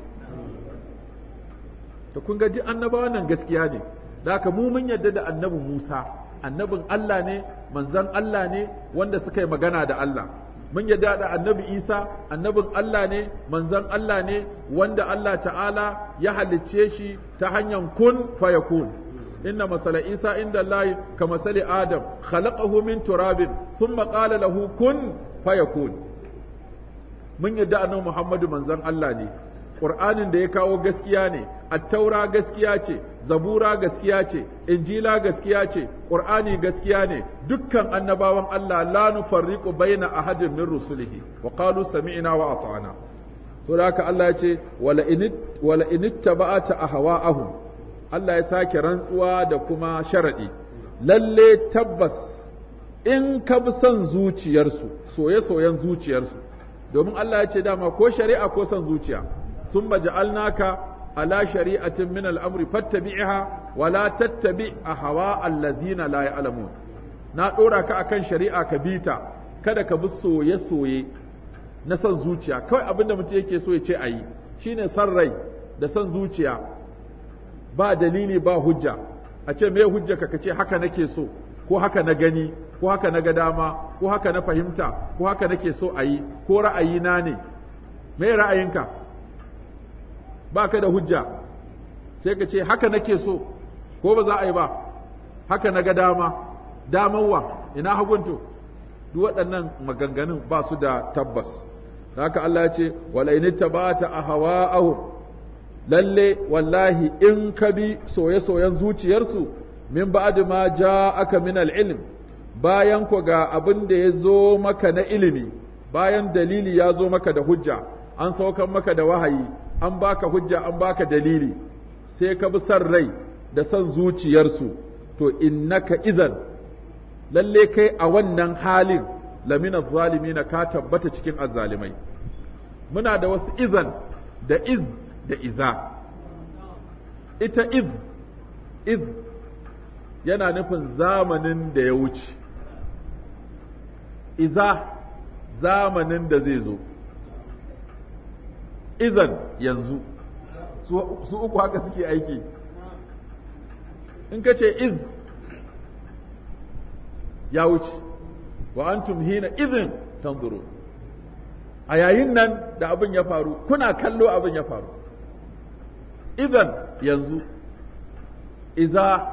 to kun ga ji annabawan nan gaskiya ne da haka mu mun yarda da annabi Musa annabin Allah ne manzon Allah ne wanda suka yi magana da Allah mun yarda da annabi Isa annabin Allah ne manzon Allah ne wanda Allah ta'ala ya halicce shi ta hanyar kun fayakun inna masala Isa inda Allah ka masali Adam khalaqahu min turabin thumma qala lahu kun fayakun mun yarda annabi Muhammadu manzon Allah ne Qur'anin da ya kawo gaskiya ne, attaura gaskiya ce, zabura gaskiya ce, injila gaskiya ce, Qur'ani gaskiya ne, dukkan annabawan Allah la nufarriqu baina ahadin min rusulihi wa qalu sami'na wa ata'na. To haka Allah ya ce wala in wala in ittaba'ata ahwa'ahum Allah ya sake rantsuwa da kuma sharadi. Lalle tabbas in ka bi son zuciyarsu, soye-soyen zuciyarsu, domin Allah ya ce dama ko shari'a ko son zuciya. ثم جعلناك على شريعة من الأمر فاتبعها ولا تتبع أهواء الذين لا يعلمون na ɗora ka akan shari'a ka bita kada ka bi soye-soye na son zuciya kawai abinda mutum yake so ya ce a yi shine son rai da son zuciya ba dalili ba hujja a ce me hujja ka ce haka nake so ko haka na gani ko haka na ga dama ko haka na fahimta ko haka nake so a yi ko ra'ayina ne me ra'ayinka ba ka da hujja sai ka ce haka nake so ko ba za a yi ba haka na ga dama damanwa ina hagunto duk waɗannan maganganun ba su da tabbas haka Allah ya ce wala in tabata ahwa'ahum lalle wallahi in ka bi soye-soyen zuciyarsu min ba'd ma ja'aka min al-ilm bayan ku ga abin da ya zo maka na ilimi bayan dalili ya zo maka da hujja an saukan maka da wahayi an baka hujja an baka dalili sai ka bi son rai da son zuciyarsu to innaka idan lalle kai a wannan halin lamina zalimina ka tabbata cikin azzalimai muna da wasu izan da iz da iza ita iz iz yana nufin zamanin da ya wuce iza zamanin da zai zo izan yanzu su uku haka suke aiki in ka ce iz ya wuce wa antum hina izin tanzuru a yayin nan da abin ya faru kuna kallo abin ya faru idan yanzu iza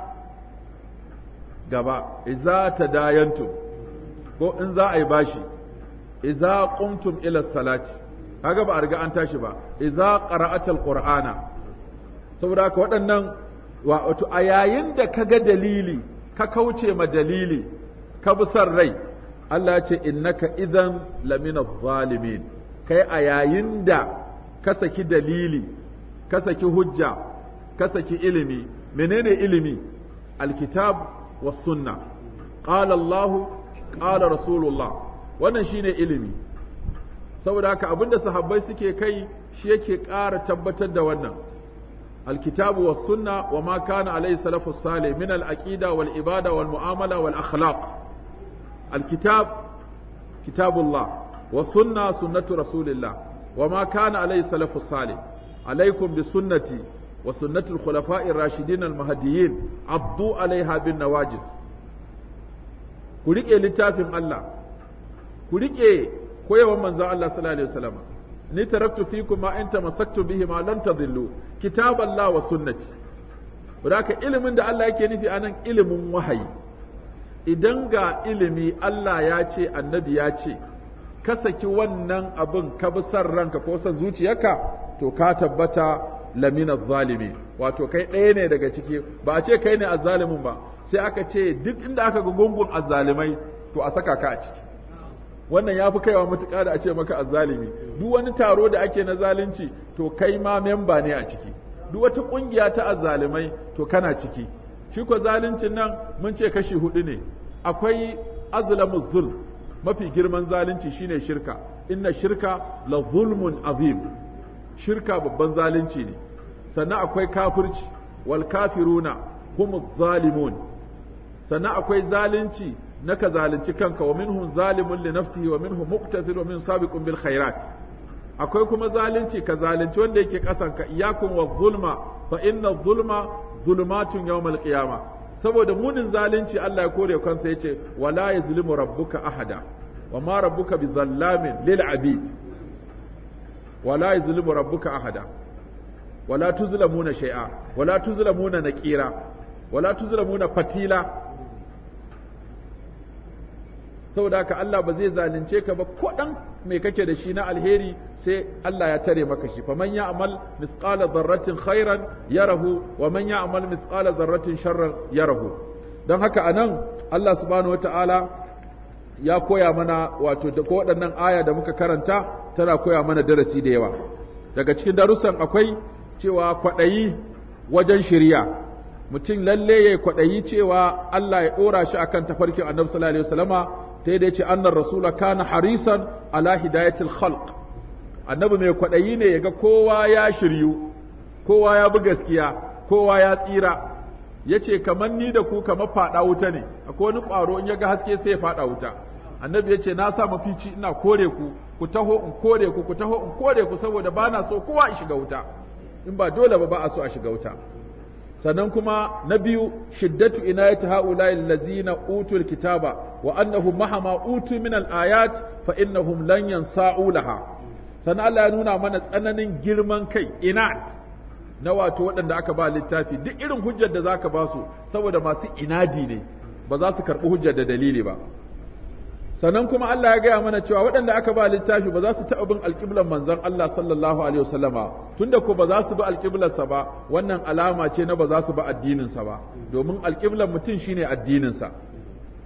gaba iza ta dayantum ko in za a yi bashi iza qumtum ila salati kaga ba a riga an tashi ba iza qara'atal qur'ana saboda haka waɗannan wato a yayin da ka ga dalili ka kauce ma dalili ka bi son rai Allah ce innaka idan lamina zalimin kai a yayin da ka saki dalili ka saki hujja ka saki ilimi menene ilimi alkitab was sunna qala Allah qala rasulullah wannan shine ilimi saboda haka abinda sahabbai suke kai shi yake ƙara tabbatar da wannan الكتاب والسنة وما كان عليه سلف الصالح من العقيدة والعبادة والمعاملة والأخلاق الكتاب كتاب الله والسنة سنة رسول الله وما كان عليه سلف الصالح عليكم بسنتي وسنة الخلفاء الراشدين المهديين عضوا عليها بالنواجس كلك لتافم الله كلك koyawan manzon Allah sallallahu alaihi wasallam ni taraktu fikum ma in tamassaktu bihi ma lan tadillu kitaballah wa sunnati Wadaka ilimin da Allah yake nufi anan ilimin wahayi idan ga ilimi Allah ya ce annabi ya ce ka saki wannan abin ka bi san ranka ko san zuciyarka to ka tabbata lamina zalimi wato kai ɗaya ne daga ciki ba a ce kai ne azzalimin ba sai aka ce duk inda aka ga gungun azzalimai to a saka ka a ciki wannan ya fi kaiwa matuƙa da a ce maka azzalimi duk wani taro da ake na zalunci to kai ma memba ne a ciki duk wata ƙungiya ta azzalimai to kana ciki shi ko zaluncin nan mun ce kashi hudu ne akwai azlamu zul mafi girman zalunci shine shirka inna shirka la zulmun azim shirka babban zalunci ne sannan akwai kafirci wal kafiruna humuz zalimun sannan akwai zalunci na ka zalunci kanka wa minhum zalimun li nafsihi wa minhum muqtasid wa minhum sabiqun bil khairat akwai kuma zalunci ka zalunci wanda yake kasan ka iyakun wa zulma fa inna zulma zulumatun yawmal qiyama saboda munin zalunci Allah ya kore kansa yace wala yazlimu rabbuka ahada wa ma rabbuka bizallamin lil abid wala yazlimu rabbuka ahada wala tuzlamuna shay'a wala tuzlamuna naqira wala tuzlamuna fatila saboda haka Allah ba zai zalunce ka ba ko dan me kake da shi na alheri sai Allah ya tare maka shi faman ya'mal mithqala dharratin khairan yarahu wa man ya'mal mithqala dharratin sharran yarahu dan haka anan Allah subhanahu wataala ya koya mana wato da ko waɗannan aya da muka karanta tana koya mana darasi da yawa daga cikin darussan akwai cewa kwaɗayi wajen shirya mutum lalle ya kwaɗayi cewa Allah ya ɗora shi akan tafarkin annabi sallallahu alaihi wasallama ta yadda ce annar rasula kana harisan ala hidayatil khalq annabi mai kwaɗayi ne yaga kowa ya shiryu kowa ya bi gaskiya kowa ya tsira yace kamar ni da ku kamar faɗa wuta ne akwai wani ƙwaro in yaga haske sai ya faɗa wuta annabi yace na sa mafici ina kore ku ku taho in kore ku ku taho in kore ku saboda bana so kowa ya shiga wuta in ba dole ba ba a so a shiga wuta sannan kuma na biyu shiddatu inayati haula allazina utul kitaba wa annahum mahama utu min al-ayat fa innahum lan yansa'u laha sannan Allah ya nuna mana tsananin girman kai inat na wato waɗanda aka ba littafi duk irin hujjar da zaka ba su saboda masu inadi ne ba za su karɓi hujjar da dalili ba sannan kuma Allah ya gaya mana cewa waɗanda aka ba littafi ba za su taɓa bin alƙiblar manzon Allah sallallahu alaihi wasallama tunda ko ba za su bi alƙiblarsa ba wannan alama ce na ba za su bi addininsa ba domin alƙiblar mutum shine addininsa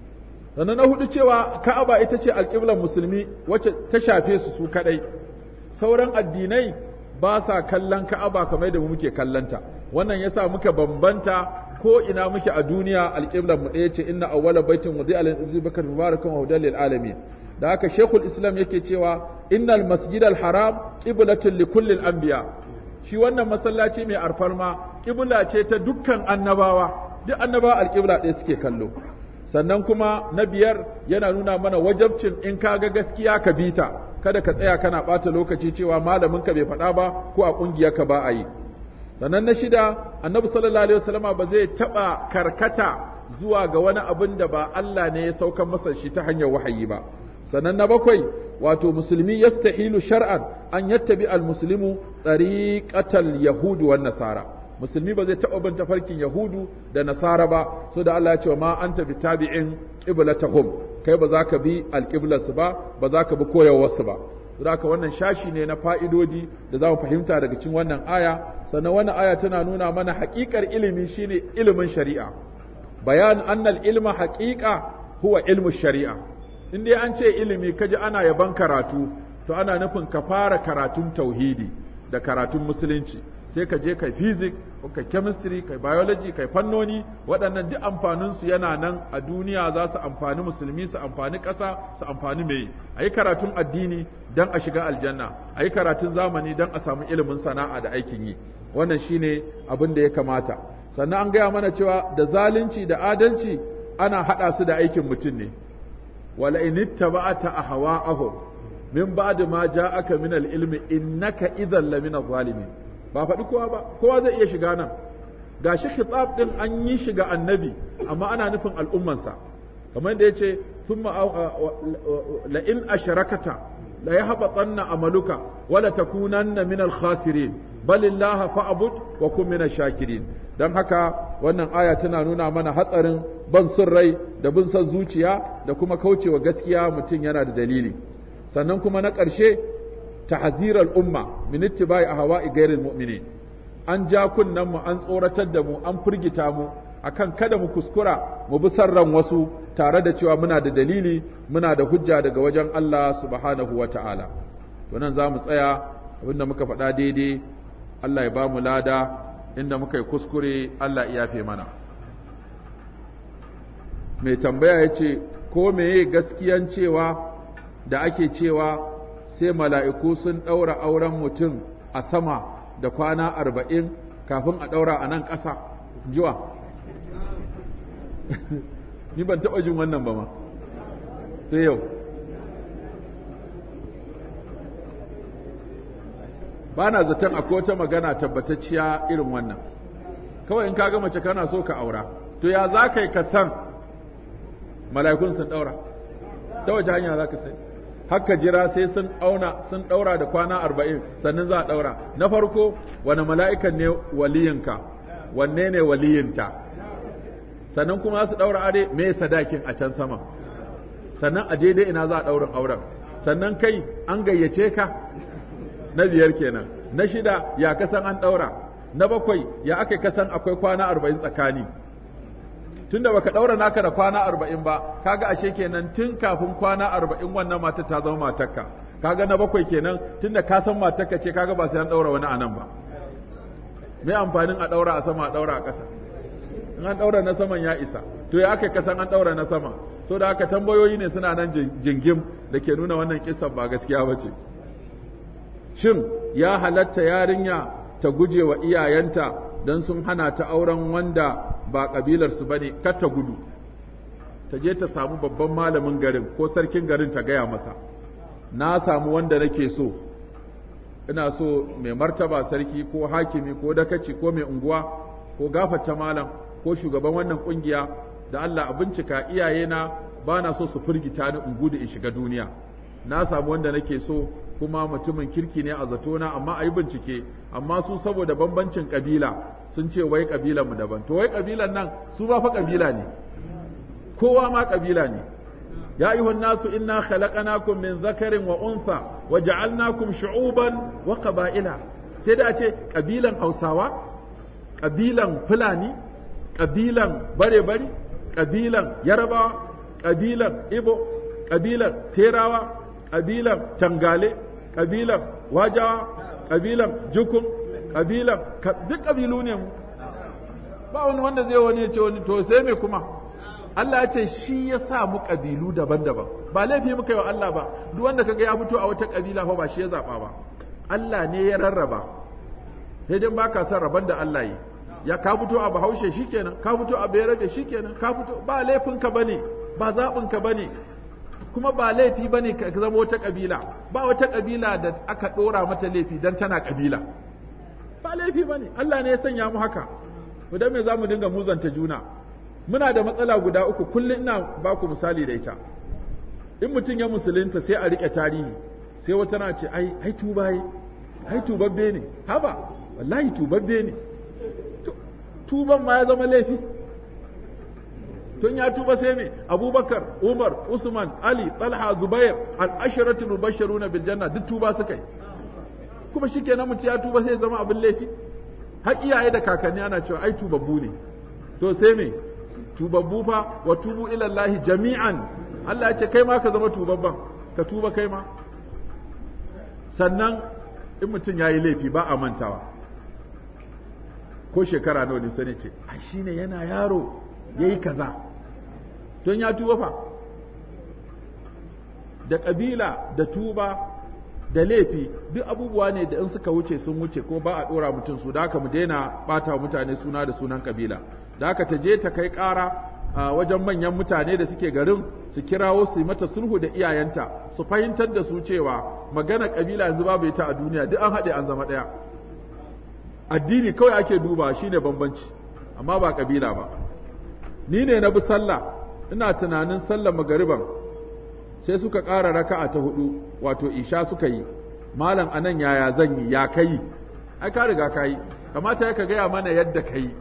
sannan na hudu cewa ka'aba ita ce alƙiblar musulmi wacce ta shafe su su kadai sauran addinai ba sa kallon ka'aba kamar da mu muke kallanta wannan yasa muka bambanta ko ina muke a duniya alƙiblar mu ɗaya ce inna awwala baitin wudi'a lil bakar mubarakan wa hudan lil alamin da haka shekul islam yake cewa innal masjidal haram qiblatun li kulli anbiya shi wannan masallaci mai alfarma ƙibla ce ta dukkan annabawa duk annabawa alƙibla ɗaya suke kallo sannan kuma na biyar yana nuna mana wajabcin in ka ga gaskiya ka bi ta kada ka tsaya kana ɓata lokaci cewa malamin ka bai faɗa ba ko a ƙungiyar ka ba a yi sannan na shida annabi sallallahu alaihi wasallama ba zai taɓa karkata zuwa ga wani abin da ba Allah ne ya saukar masa shi ta hanyar wahayi ba sannan na bakwai wato musulmi yastahilu shar'an an yattabi al-muslimu tariqatal yahudi wan nasara musulmi ba zai taɓa bin tafarkin yahudu da nasara ba so da Allah ya ce ma anta bitabi'in qiblatahum kai ba za ka bi alqiblarsu ba ba za ka bi koyarwarsu ba haka wannan shashi ne na fa'idodi da za mu fahimta daga cikin wannan aya sannan wannan aya tana nuna mana haƙiƙar ilimi shine ilimin shari'a bayan annal ilma haƙiƙa huwa ilmu shari'a in dai an ce ilimi kaji ana yaban karatu to ana nufin ka fara karatun tauhidi da karatun musulunci sai ka je kai physics ko kai chemistry kai biology kai fannoni waɗannan duk amfanin su yana nan a duniya za su amfani musulmi su amfani ƙasa su amfani mai a yi karatun addini don a shiga aljanna a yi karatun zamani don a samu ilimin sana'a da aikin yi wannan shine abin da ya kamata sannan an gaya mana cewa da zalunci da adalci ana haɗa su da aikin mutum ne wala in ittaba'ata ahwa'ahum min ba'di ma ja'aka min al-ilmi innaka idhan lamina zalimin ba faɗi kowa ba kowa zai iya shiga nan ga shi khitab din an yi shiga annabi amma ana nufin al'ummansa kamar da yace thumma la in asharakata la yahbatanna amaluka wala takunanna min al-khasirin bal illaha fa'bud wa kun min shakirin dan haka wannan aya tana nuna mana hatsarin ban son rai da bin son zuciya da kuma kaucewa gaskiya mutum yana da dalili sannan kuma na ƙarshe tahzir al-umma min ittiba'i ahwa'i ghairil mu'minin an ja kunnan mu an tsoratar da mu an firgita mu akan kada mu kuskura mu bi sarran wasu tare da cewa muna da dalili muna da hujja daga wajen Allah subhanahu wata'ala to nan za mu tsaya abinda muka faɗa daidai Allah ya ba mu lada inda muka yi kuskure Allah ya yafe mana mai tambaya ya ce ko meye gaskiyan cewa da ake cewa sai mala'iku sun ɗaura auren mutum a sama da kwana arba'in kafin a ɗaura a nan ƙasa jiwa ni ban taɓa jin wannan ba ma sai yau ba na zaton akwai wata magana tabbatacciya irin wannan kawai in kaga mace kana so ka aura to ya za ka yi ka san mala'ikun sun ɗaura ta wace hanya za ka sai haka jira sai sun auna sun ɗaura da kwana arba'in sannan za a ɗaura na farko wani mala'ikan ne waliyinka wanne ne waliyinta sannan kuma su ɗaura are me sadakin a can sama sannan a je dai ina za a ɗaurin auren sannan kai an gayyace ka na biyar kenan na shida ya kasan an ɗaura na bakwai ya aka kasan akwai kwana arba'in tsakani tunda baka ɗaura naka da kwana arba'in ba kaga ashe kenan tun kafin kwana arba'in wannan matar ta zama matarka kaga na bakwai kenan tunda ka san matarka ce kaga ba sai an ɗaura wani anan ba me amfanin a ɗaura a sama a ɗaura a ƙasa in an ɗaura na saman ya isa to ya aka kasan an ɗaura na sama so da haka tambayoyi ne suna nan jingim da ke nuna wannan kisan ba gaskiya ba ce shin ya halatta yarinya ta guje wa iyayenta don sun hana ta auren wanda ba ƙabilarsu ba ne kar ta gudu ta je ta samu babban malamin garin ko sarkin garin ta gaya masa na samu wanda nake so ina so mai martaba sarki ko hakimi ko dakaci ko mai unguwa ko gafata malam ko shugaban wannan kungiya da Allah a bincika iyayena ba na so su firgita ni in gudu in shiga duniya na samu wanda nake so kuma mutumin kirki ne a zatona amma a yi bincike amma su saboda bambancin kabila sun ce wai kabilan mu daban to wai kabilan nan su ba fa kabila ne kowa ma kabila ne ya ayyuhan nasu inna khalaqnakum min zakarin wa untha wa ja'alnakum shu'uban wa qaba'ila sai da a ce kabilan Hausawa kabilan Fulani kabilan bare-bare kabilan Yarabawa ƙabilan ibo ƙabilan terawa ƙabilan tangale ƙabilan wajawa ƙabilan jukun ƙabilan duk ƙabilu ne mu ba wani wanda zai wani ya ce wani to sai me kuma Allah ya ce shi ya sa mu ƙabilu daban-daban ba laifi muka yi wa Allah ba duk wanda kaga ya fito a wata ƙabila fa ba shi ya zaɓa ba Allah ne ya rarraba sai dai baka son rabon da Allah yi ya ka fito a Bahaushe shikenan ka fito a Bayarabe shikenan ka fito ba laifin ka bane ba zaɓin ka bane kuma ba laifi bane ka zama wata ƙabila ba wata ƙabila da aka ɗora mata laifi dan tana ƙabila ba laifi bane Allah ne ya sanya mu haka to dan me zamu dinga muzanta juna muna da matsala guda uku kullum ina ba ku misali da ita in mutum ya musulunta sai a rike tarihi sai wata na ce ai ai tuba yi ai tubabbe ne haba wallahi tubabbe ne tuban ma ya zama laifi tun ya tuba sai me abubakar umar usman ali talha zubair al-asharatu mubashsharuna bil janna duk tuba suka yi kuma shikenan mutum ya tuba sai ya zama abin laifi har iyaye da kakanni ana cewa ai tubabbu ne to sai me tubabbu fa wa tubu ila Allah jami'an Allah ya ce kai ma ka zama tubabban ka tuba kai ma sannan in mutum ya yi laifi ba a mantawa ko shekara nawa ne sani ce a shine yana yaro ya yi kaza don ya tuba fa da ƙabila da tuba da laifi duk abubuwa ne da in suka wuce sun wuce ko ba a ɗora mutum su da haka mu daina ɓata wa mutane suna da sunan ƙabila da haka ta je ta kai ƙara a wajen manyan mutane da suke garin su kirawo su yi mata sulhu da iyayenta su fahimtar da su cewa magana ƙabila yanzu babu ita a duniya duk an haɗe an zama ɗaya addini kawai ake duba shine bambanci amma ba ƙabila ba ni ne na bi sallah ina tunanin sallar magariban sai suka ƙara raka'a ta hudu wato isha suka yi malam anan yaya zan yi ya kai ai ka riga ka yi kamata ya ka gaya mana yadda ka yi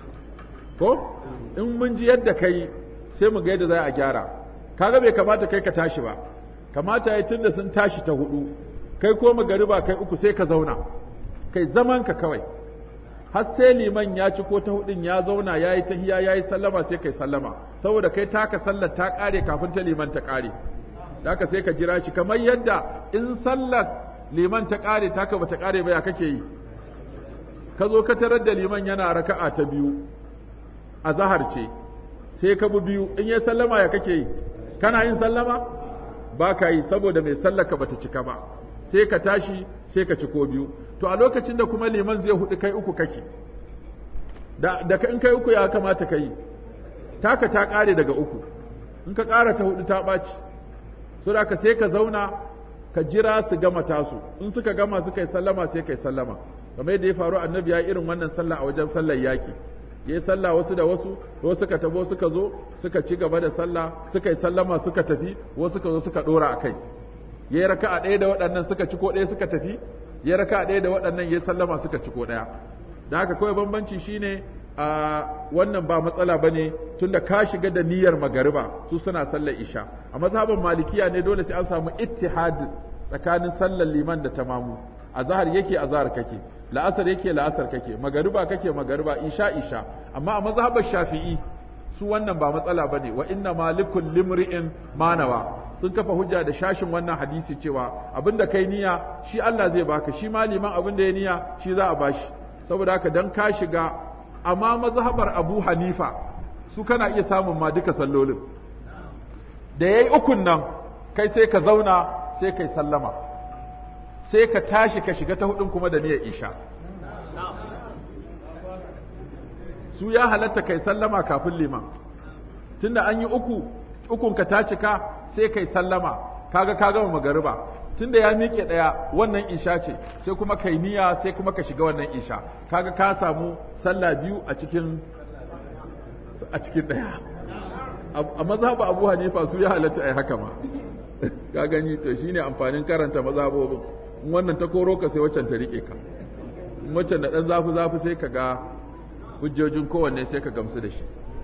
ko in mun ji yadda ka yi sai mu ga yadda za a gyara kaga bai kamata kai ka tashi ba kamata ya tunda sun tashi ta hudu kai ko magariba kai uku sai ka zauna kai zaman ka kawai har sai liman ya ci ko ta hudun ya zauna ya yi tahiya ya yi sallama sai kai sallama saboda kai taka sallar ta kare kafin ta liman ta kare haka sai ka jira shi kamar yadda in sallar liman ta kare taka bata kare ba ya kake yi ka zo ka tarar da liman yana raka'a ta biyu a zahar ce sai ka bi biyu in ya sallama ya kake yi kana yin sallama ba ka yi saboda mai sallaka bata cika ba sai ka tashi sai ka ci ko biyu to a lokacin da kuma liman zai hudu kai uku kake da, da in kai uku ya kamata ka yi taka ta kare daga uku in ka kara ta hudu ta ɓaci so da ka sai ka zauna ka jira su gama tasu in suka gama suka yi sallama sai ka yi sallama kamar yadda ya faru annabi ya irin wannan sallah a wajen sallar yaki ya yi sallah wasu da wasu wasu suka tabo suka zo suka ci gaba da sallah suka yi sallama suka tafi wasu suka zo suka dora a kai ya yi raka'a ɗaya da waɗannan suka ci ko ɗaya suka tafi ya raka'a ɗaya da waɗannan ya yi sallama suka ci ko ɗaya da haka kawai bambanci shine a wannan ba matsala bane tunda ka shiga da niyyar magariba su suna sallar isha a mazhabin malikiya ne dole sai an samu ittihad tsakanin sallar liman da tamamu azhar yake azhar kake la'asar yake la'asar kake magariba kake magariba isha isha amma a mazhabar shafi'i su wannan ba matsala bane wa inna malikul limri'in manawa sun kafa hujja da shashin wannan hadisi cewa abinda kai niyya shi Allah zai baka shi maliman abinda ya niyya shi za a bashi saboda haka dan ka shiga amma mazhabar Abu Hanifa su kana iya samun ma duka sallolin da yayi ukun nan kai sai ka zauna sai kai sallama sai ka tashi ka shiga ta hudun kuma da niyyar isha su ya halatta kai sallama kafin liman tunda an yi uku ukun ka ta cika sai kai sallama kaga ka gama magariba tunda ya miƙe ɗaya wannan isha ce sai kuma kai niyya sai kuma ka shiga wannan isha kaga ka samu sallah biyu a cikin a cikin ɗaya a mazhabu abu hanifa su ya halatta ai haka ma ka gani to shine amfanin karanta mazhabobin in wannan ta koro ka sai waccan ta rike ka in waccan da dan zafi zafi sai ka ga hujjojin kowanne sai ka gamsu da shi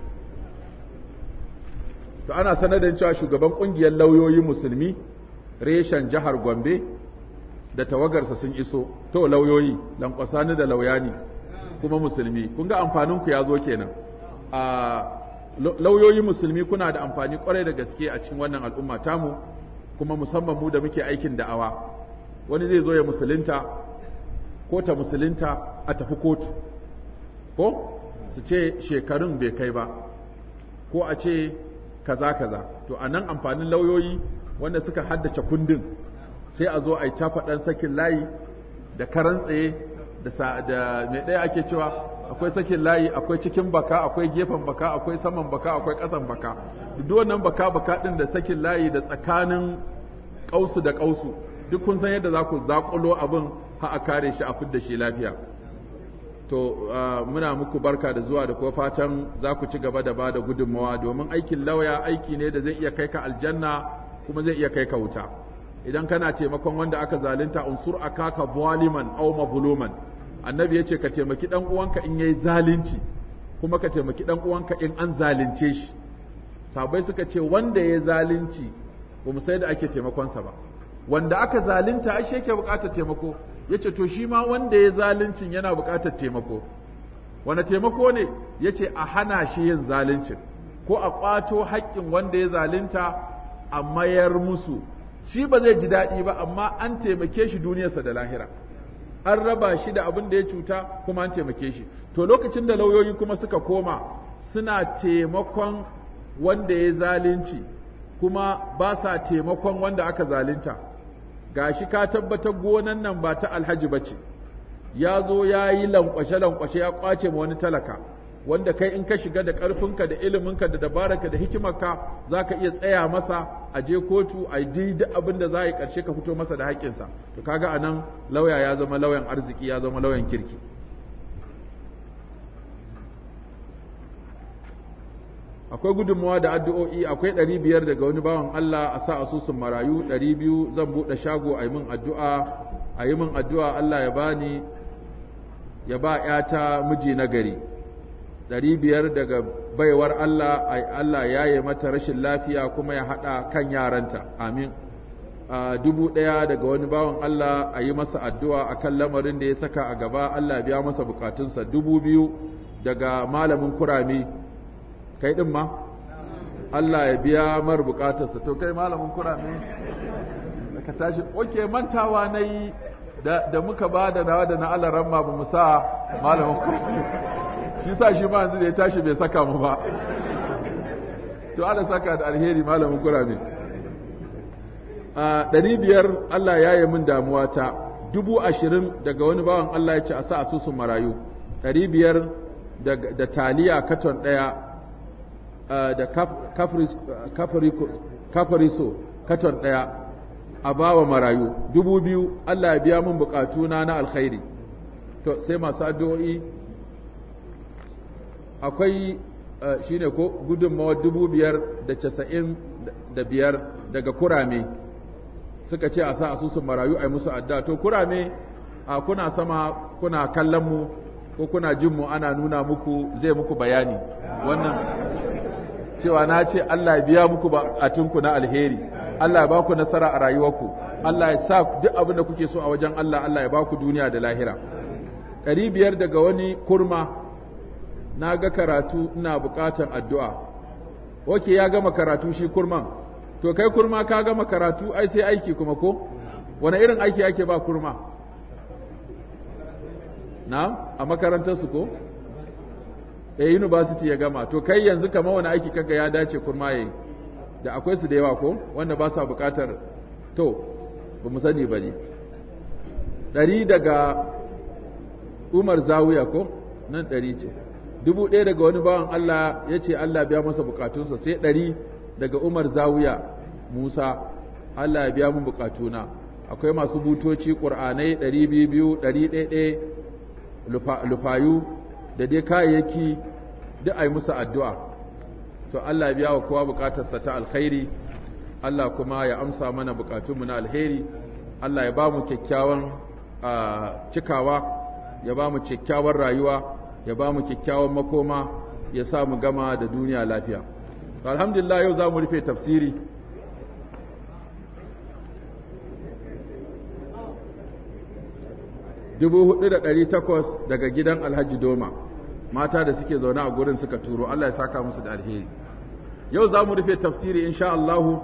to ana sanar da cewa shugaban kungiyar lauyoyi musulmi reshen jihar Gombe da tawagarsa sun iso to lauyoyi lankwasani da lauyani kuma musulmi kun ga amfanin ku ya zo kenan a lauyoyi musulmi kuna da amfani kwarai da gaske a cikin wannan al'umma tamu kuma musamman mu da muke aikin da'awa wani zai zo ya musulunta ko ta musulunta a tafi kotu ko su ce shekarun bai kai ba ko a ce kaza kaza to a nan amfanin lauyoyi wanda suka haddace kundin sai a zo a yi tafaɗan sakin layi da karan tsaye da mai ɗaya ake cewa akwai sakin layi akwai cikin baka akwai gefen baka akwai saman baka akwai ƙasan baka duk wannan baka baka ɗin da sakin layi da tsakanin ƙausu da ƙausu duk kun san yadda za ku zaƙulo abin ha a kare shi a fidda shi lafiya to muna muku barka da zuwa da kuma fatan za ku ci gaba da ba da gudunmawa domin aikin lauya aiki ne da zai iya kai ka aljanna kuma zai iya kai ka wuta idan kana taimakon wanda aka zalunta unsur akaka zaliman aw mazluman annabi yace ka taimaki dan uwanka in yayi zalunci kuma ka taimaki dan uwanka in an zalunce shi sabai suka ce wanda yayi zalunci ba mu sai da ake taimakon sa ba wanda aka zalunta ashe yake buƙatar taimako yace to shi ma wanda yayi zaluncin yana buƙatar taimako wani taimako ne yace a hana shi yin zaluncin ko a ƙwato haƙƙin wanda ya zalunta a mayar musu shi ba zai ji daɗi ba amma an taimake shi duniyarsa da lahira an raba shi da abin da ya cuta kuma an taimake shi to lokacin da lauyoyi kuma suka koma suna taimakon wanda ya zalunci kuma ba sa taimakon wanda aka zalunta gashi ka tabbatar gonan nan ba ta alhaji ba ce ya zo ya yi lankwashe-lankwashe ya kwace ma wani talaka wanda kai in ka shiga da ƙarfinka da iliminka da dabararka da hikimarka za ka iya tsaya masa a je kotu a yi duk abin da za a yi ƙarshe ka fito masa da haƙƙinsa to kaga a nan lauya ya zama lauyan arziki ya zama lauyan kirki akwai gudunmawa da addu'o'i akwai ɗari biyar daga wani bawan Allah a sa asusun marayu ɗari biyu zan buɗe shago a yi min addu'a a yi min addu'a Allah ya bani ya ba ‘yata miji na gari ɗari biyar daga baiwar Allah Allah ya yi mata rashin lafiya kuma ya haɗa kan yaranta amin dubu ɗaya daga wani bawan Allah a yi masa addu'a a kan lamarin da ya saka a gaba Allah biya masa bukatunsa dubu biyu daga malamin kurami kai ɗin ma Allah ya biya mar bukatarsa to kai malamin kurami ka tashi oke mantawa na yi da muka ba da nawa da na alaran ma ba mu sa malamin kurami shi sa shi ma yanzu da ya tashi bai saka mu ba to ana saka da alheri malamin kurame a ɗari biyar Allah ya yi min damuwa ta dubu ashirin daga wani bawan Allah ya ce a sa asusun marayu ɗari biyar da taliya katon ɗaya da kafariso katon ɗaya a bawa marayu dubu biyu Allah ya biya min bukatuna na alkhairi to sai masu addu'o'i akwai shi ne ko gudunmawa dubu biyar da casa'in da biyar daga kurame suka ce a sa asusun marayu a yi musu adda to kurame a kuna sama kuna kallon mu ko kuna jin mu ana nuna muku zai muku bayani wannan cewa na ce Allah ya biya muku batunku na alheri Allah ya ba ku nasara a rayuwarku Allah ya sa duk abin da kuke so a wajen Allah Allah ya ba ku duniya da lahira ɗari biyar daga wani kurma na ga karatu ina buƙatar addu'a oke ya gama karatu shi kurman to kai kurma ka gama karatu ai sai aiki kuma ko wani irin aiki ake ba kurma na a makarantarsu ko e university ya gama to kai yanzu kama wani aiki kaga ya dace kurma yayi da akwai su da yawa ko wanda ba sa buƙatar to ba mu sani ba ne ɗari daga umar zawiya ko nan ɗari ce dubu ɗaya daga wani bawan Allah ya ce Allah biya masa bukatunsa sai ɗari daga Umar Zawiya Musa Allah ya biya mun bukatuna akwai masu butoci ƙur'anai ɗari biyu biyu ɗari ɗaya lufayu da dai kayayyaki duk a yi musu addu'a to Allah ya biya wa kowa bukatarsa ta alkhairi Allah kuma ya amsa mana bukatunmu na alheri Allah ya ba mu kyakkyawan cikawa ya ba mu kyakkyawan rayuwa ya ba mu kyakkyawan makoma ya sa mu gama da duniya lafiya alhamdulillah yau za mu rufe tafsiri dubu hudu da ɗari takwas daga gidan alhaji doma mata da suke zaune a gurin suka turo Allah ya saka musu da alheri yau za mu rufe tafsiri insha Allahu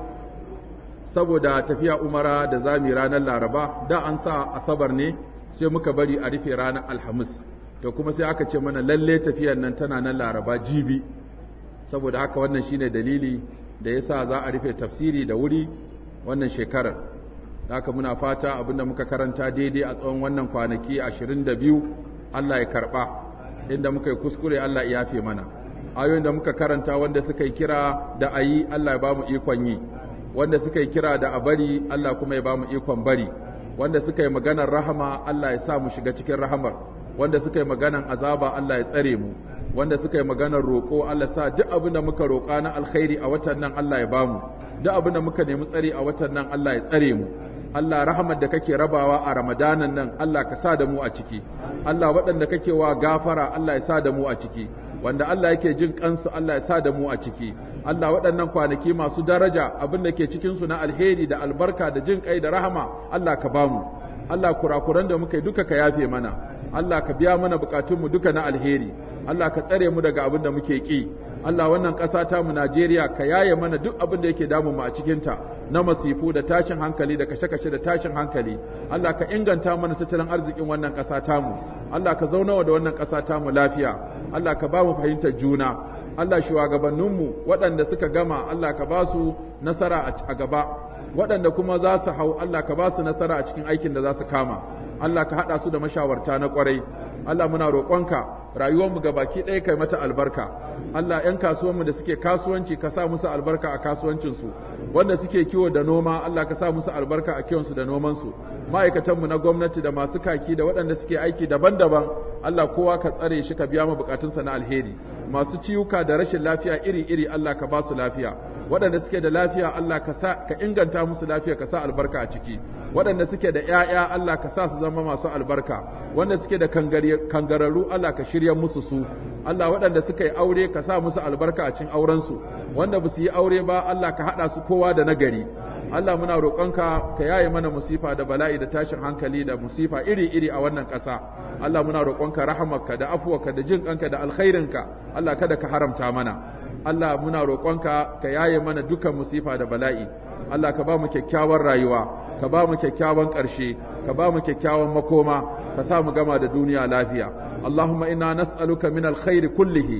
saboda tafiya umara da zami ranar laraba da an sa asabar ne sai muka bari a rufe ranar alhamis to kuma sai aka ce mana lalle tafiyar nan tana nan laraba jibi saboda haka wannan shine dalili da yasa za a rufe tafsiri da wuri wannan shekarar haka muna fata abinda muka karanta daidai a tsawon wannan kwanaki 22 Allah ya karba inda muka yi kuskure Allah ya yafe mana ayoyin da muka karanta wanda suka yi kira da ayi Allah ya bamu ikon yi wanda suka yi kira da a bari Allah kuma ya bamu ikon bari wanda suka yi maganar rahama Allah ya sa mu shiga cikin rahamar wanda suka yi maganar azaba Allah ya tsare mu wanda suka yi maganar roƙo Allah sa duk abin da muka roƙa na alkhairi a watan nan Allah ya bamu duk abin da muka nemi tsari a watan nan Allah ya tsare mu Allah rahamar da kake rabawa a Ramadanan nan Allah ka sa da mu a ciki Allah waɗanda kake wa gafara Allah ya sa da mu a ciki wanda Allah yake jin kansu Allah ya sa da mu a ciki Allah waɗannan kwanaki masu daraja abin da ke cikin su na alheri da albarka da jin kai da rahama Allah ka bamu Allah kurakuran da muka yi duka ka yafe mana Allah ka biya mana bukatunmu duka na alheri Allah ka tsare mu daga abin da muke ki Allah wannan ƙasa ta mu Najeriya ka yaye mana duk abin da yake damu mu a cikin ta na masifu da tashin hankali da kashe-kashe da tashin hankali Allah ka inganta mana tattalin arzikin wannan ƙasa ta mu Allah ka zauna da wannan ƙasa ta mu lafiya Allah ka ba mu fahimtar juna Allah shugabanninmu waɗanda suka gama Allah ka ba su nasara a gaba waɗanda kuma za su hau Allah ka ba su nasara a cikin aikin da za su kama Allah ka haɗa su da mashawarta na ƙwarai Allah muna roƙonka rayuwarmu ga baki ɗaya kai mata albarka Allah ‘yan kasuwanmu da suke kasuwanci ka sa musu albarka a kasuwancinsu wanda suke kiwo da noma Allah ka sa musu albarka a kiwonsu da nomansu ma'aikatanmu na gwamnati da masu kaki da waɗanda suke aiki daban-daban Allah kowa ka tsare shi ka biya mu bukatunsa na alheri masu ciwuka da rashin lafiya iri-iri Allah ka ba su lafiya waɗanda suke da lafiya Allah ka sa ka inganta musu lafiya ka sa albarka a ciki waɗanda suke da ƴaƴa Allah ka sa su zama masu albarka wanda suke da kangararru Allah ka shirya musu su Allah waɗanda suka yi aure ka sa musu albarka a cikin auren su wanda ba su yi aure ba Allah ka haɗa su kowa da nagari Allah muna roƙonka ka yaye mana musifa da bala'i da tashin hankali da musifa iri-iri a wannan ƙasa Allah muna roƙonka rahamarka da afuwarka da jin ƙanka da alkhairinka Allah kada ka haramta mana Allah muna roƙonka ka yaye mana dukan musifa da bala'i Allah ka ba mu kyakkyawar rayuwa ka ba mu kyakkyawan ƙarshe ka ba mu kyakkyawan makoma ka sa mu gama da duniya lafiya اللهم إنا نسألك من الخير كله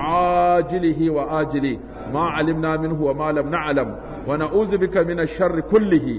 عاجله وآجله ما علمنا منه وما لم نعلم ونعوذ بك من الشر كله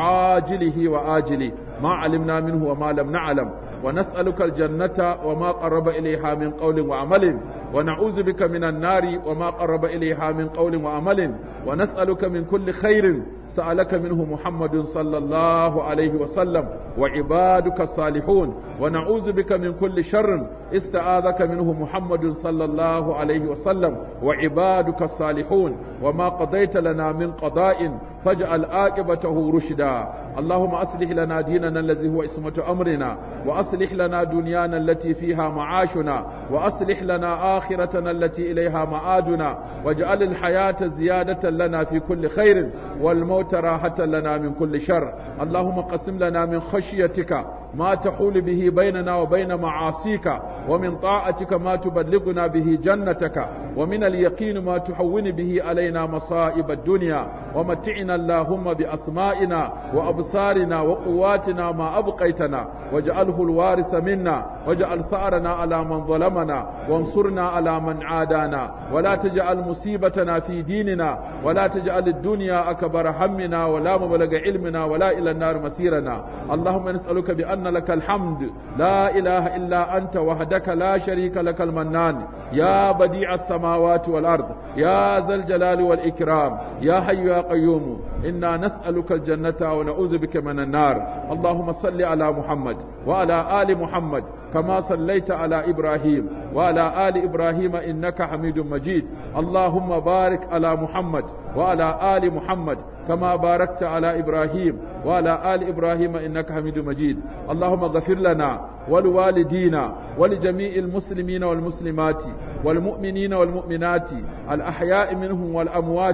عاجله وآجله ما علمنا منه وما لم نعلم ونسألك الجنة وما قرب إليها من قول وعمل ونعوذ بك من النار وما قرب إليها من قول وعمل ونسألك من كل خير سألك منه محمد صلى الله عليه وسلم وعبادك الصالحون ونعوذ بك من كل شر استعاذك منه محمد صلى الله عليه وسلم وعبادك الصالحون وما قضيت لنا من قضاء فاجعل عاقبته رشدا اللهم أصلح لنا ديننا الذي هو اسمة أمرنا وأصلح لنا دنيانا التي فيها معاشنا وأصلح لنا آخرتنا التي إليها معادنا واجعل الحياة زيادة لنا في كل خير والموت راحة لنا من كل شر اللهم قسم لنا من خشيتك ما تحول به بيننا وبين معاصيك ومن طاعتك ما تبلغنا به جنتك ومن اليقين ما تحون به علينا مصائب الدنيا ومتعنا اللهم بأسمائنا وأبصارنا وقواتنا ما أبقيتنا واجعله الوارث منا واجعل ثأرنا على من ظلمنا وانصرنا على من عادانا ولا تجعل مصيبتنا في ديننا ولا تجعل الدنيا أكبر همنا ولا مبلغ علمنا ولا إلى النار مسيرنا اللهم نسألك بأن لك الحمد لا إله إلا أنت وحدك لا شريك لك المنان يا بديع السماوات والأرض يا ذا الجلال والإكرام يا حي يا قيوم إنا نسألك الجنة ونعوذ بك من النار اللهم صل على محمد وعلى آل محمد كما صليت على إبراهيم وعلى آل إبراهيم إنك حميد مجيد اللهم بارك على محمد وعلى آل محمد كما باركت على إبراهيم وعلى آل إبراهيم إنك حميد مجيد اللهم اغفر لنا ولوالدينا ولجميع المسلمين والمسلمات والمؤمنين والمؤمنات الأحياء منهم والأموات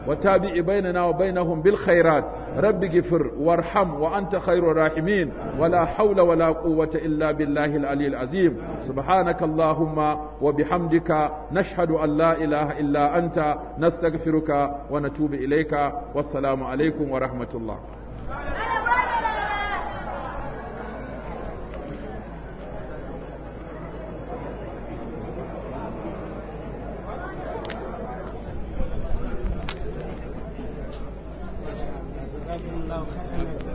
وتابع بيننا وبينهم بالخيرات رب اغفر وارحم وأنت خير الراحمين ولا حول ولا قوة إلا بالله العلي العظيم سبحانك اللهم وبحمدك نشهد أن لا إله إلا أنت نستغفرك ونتوب إليك والسلام عليكم ورحمة الله جزاكم الله خيرا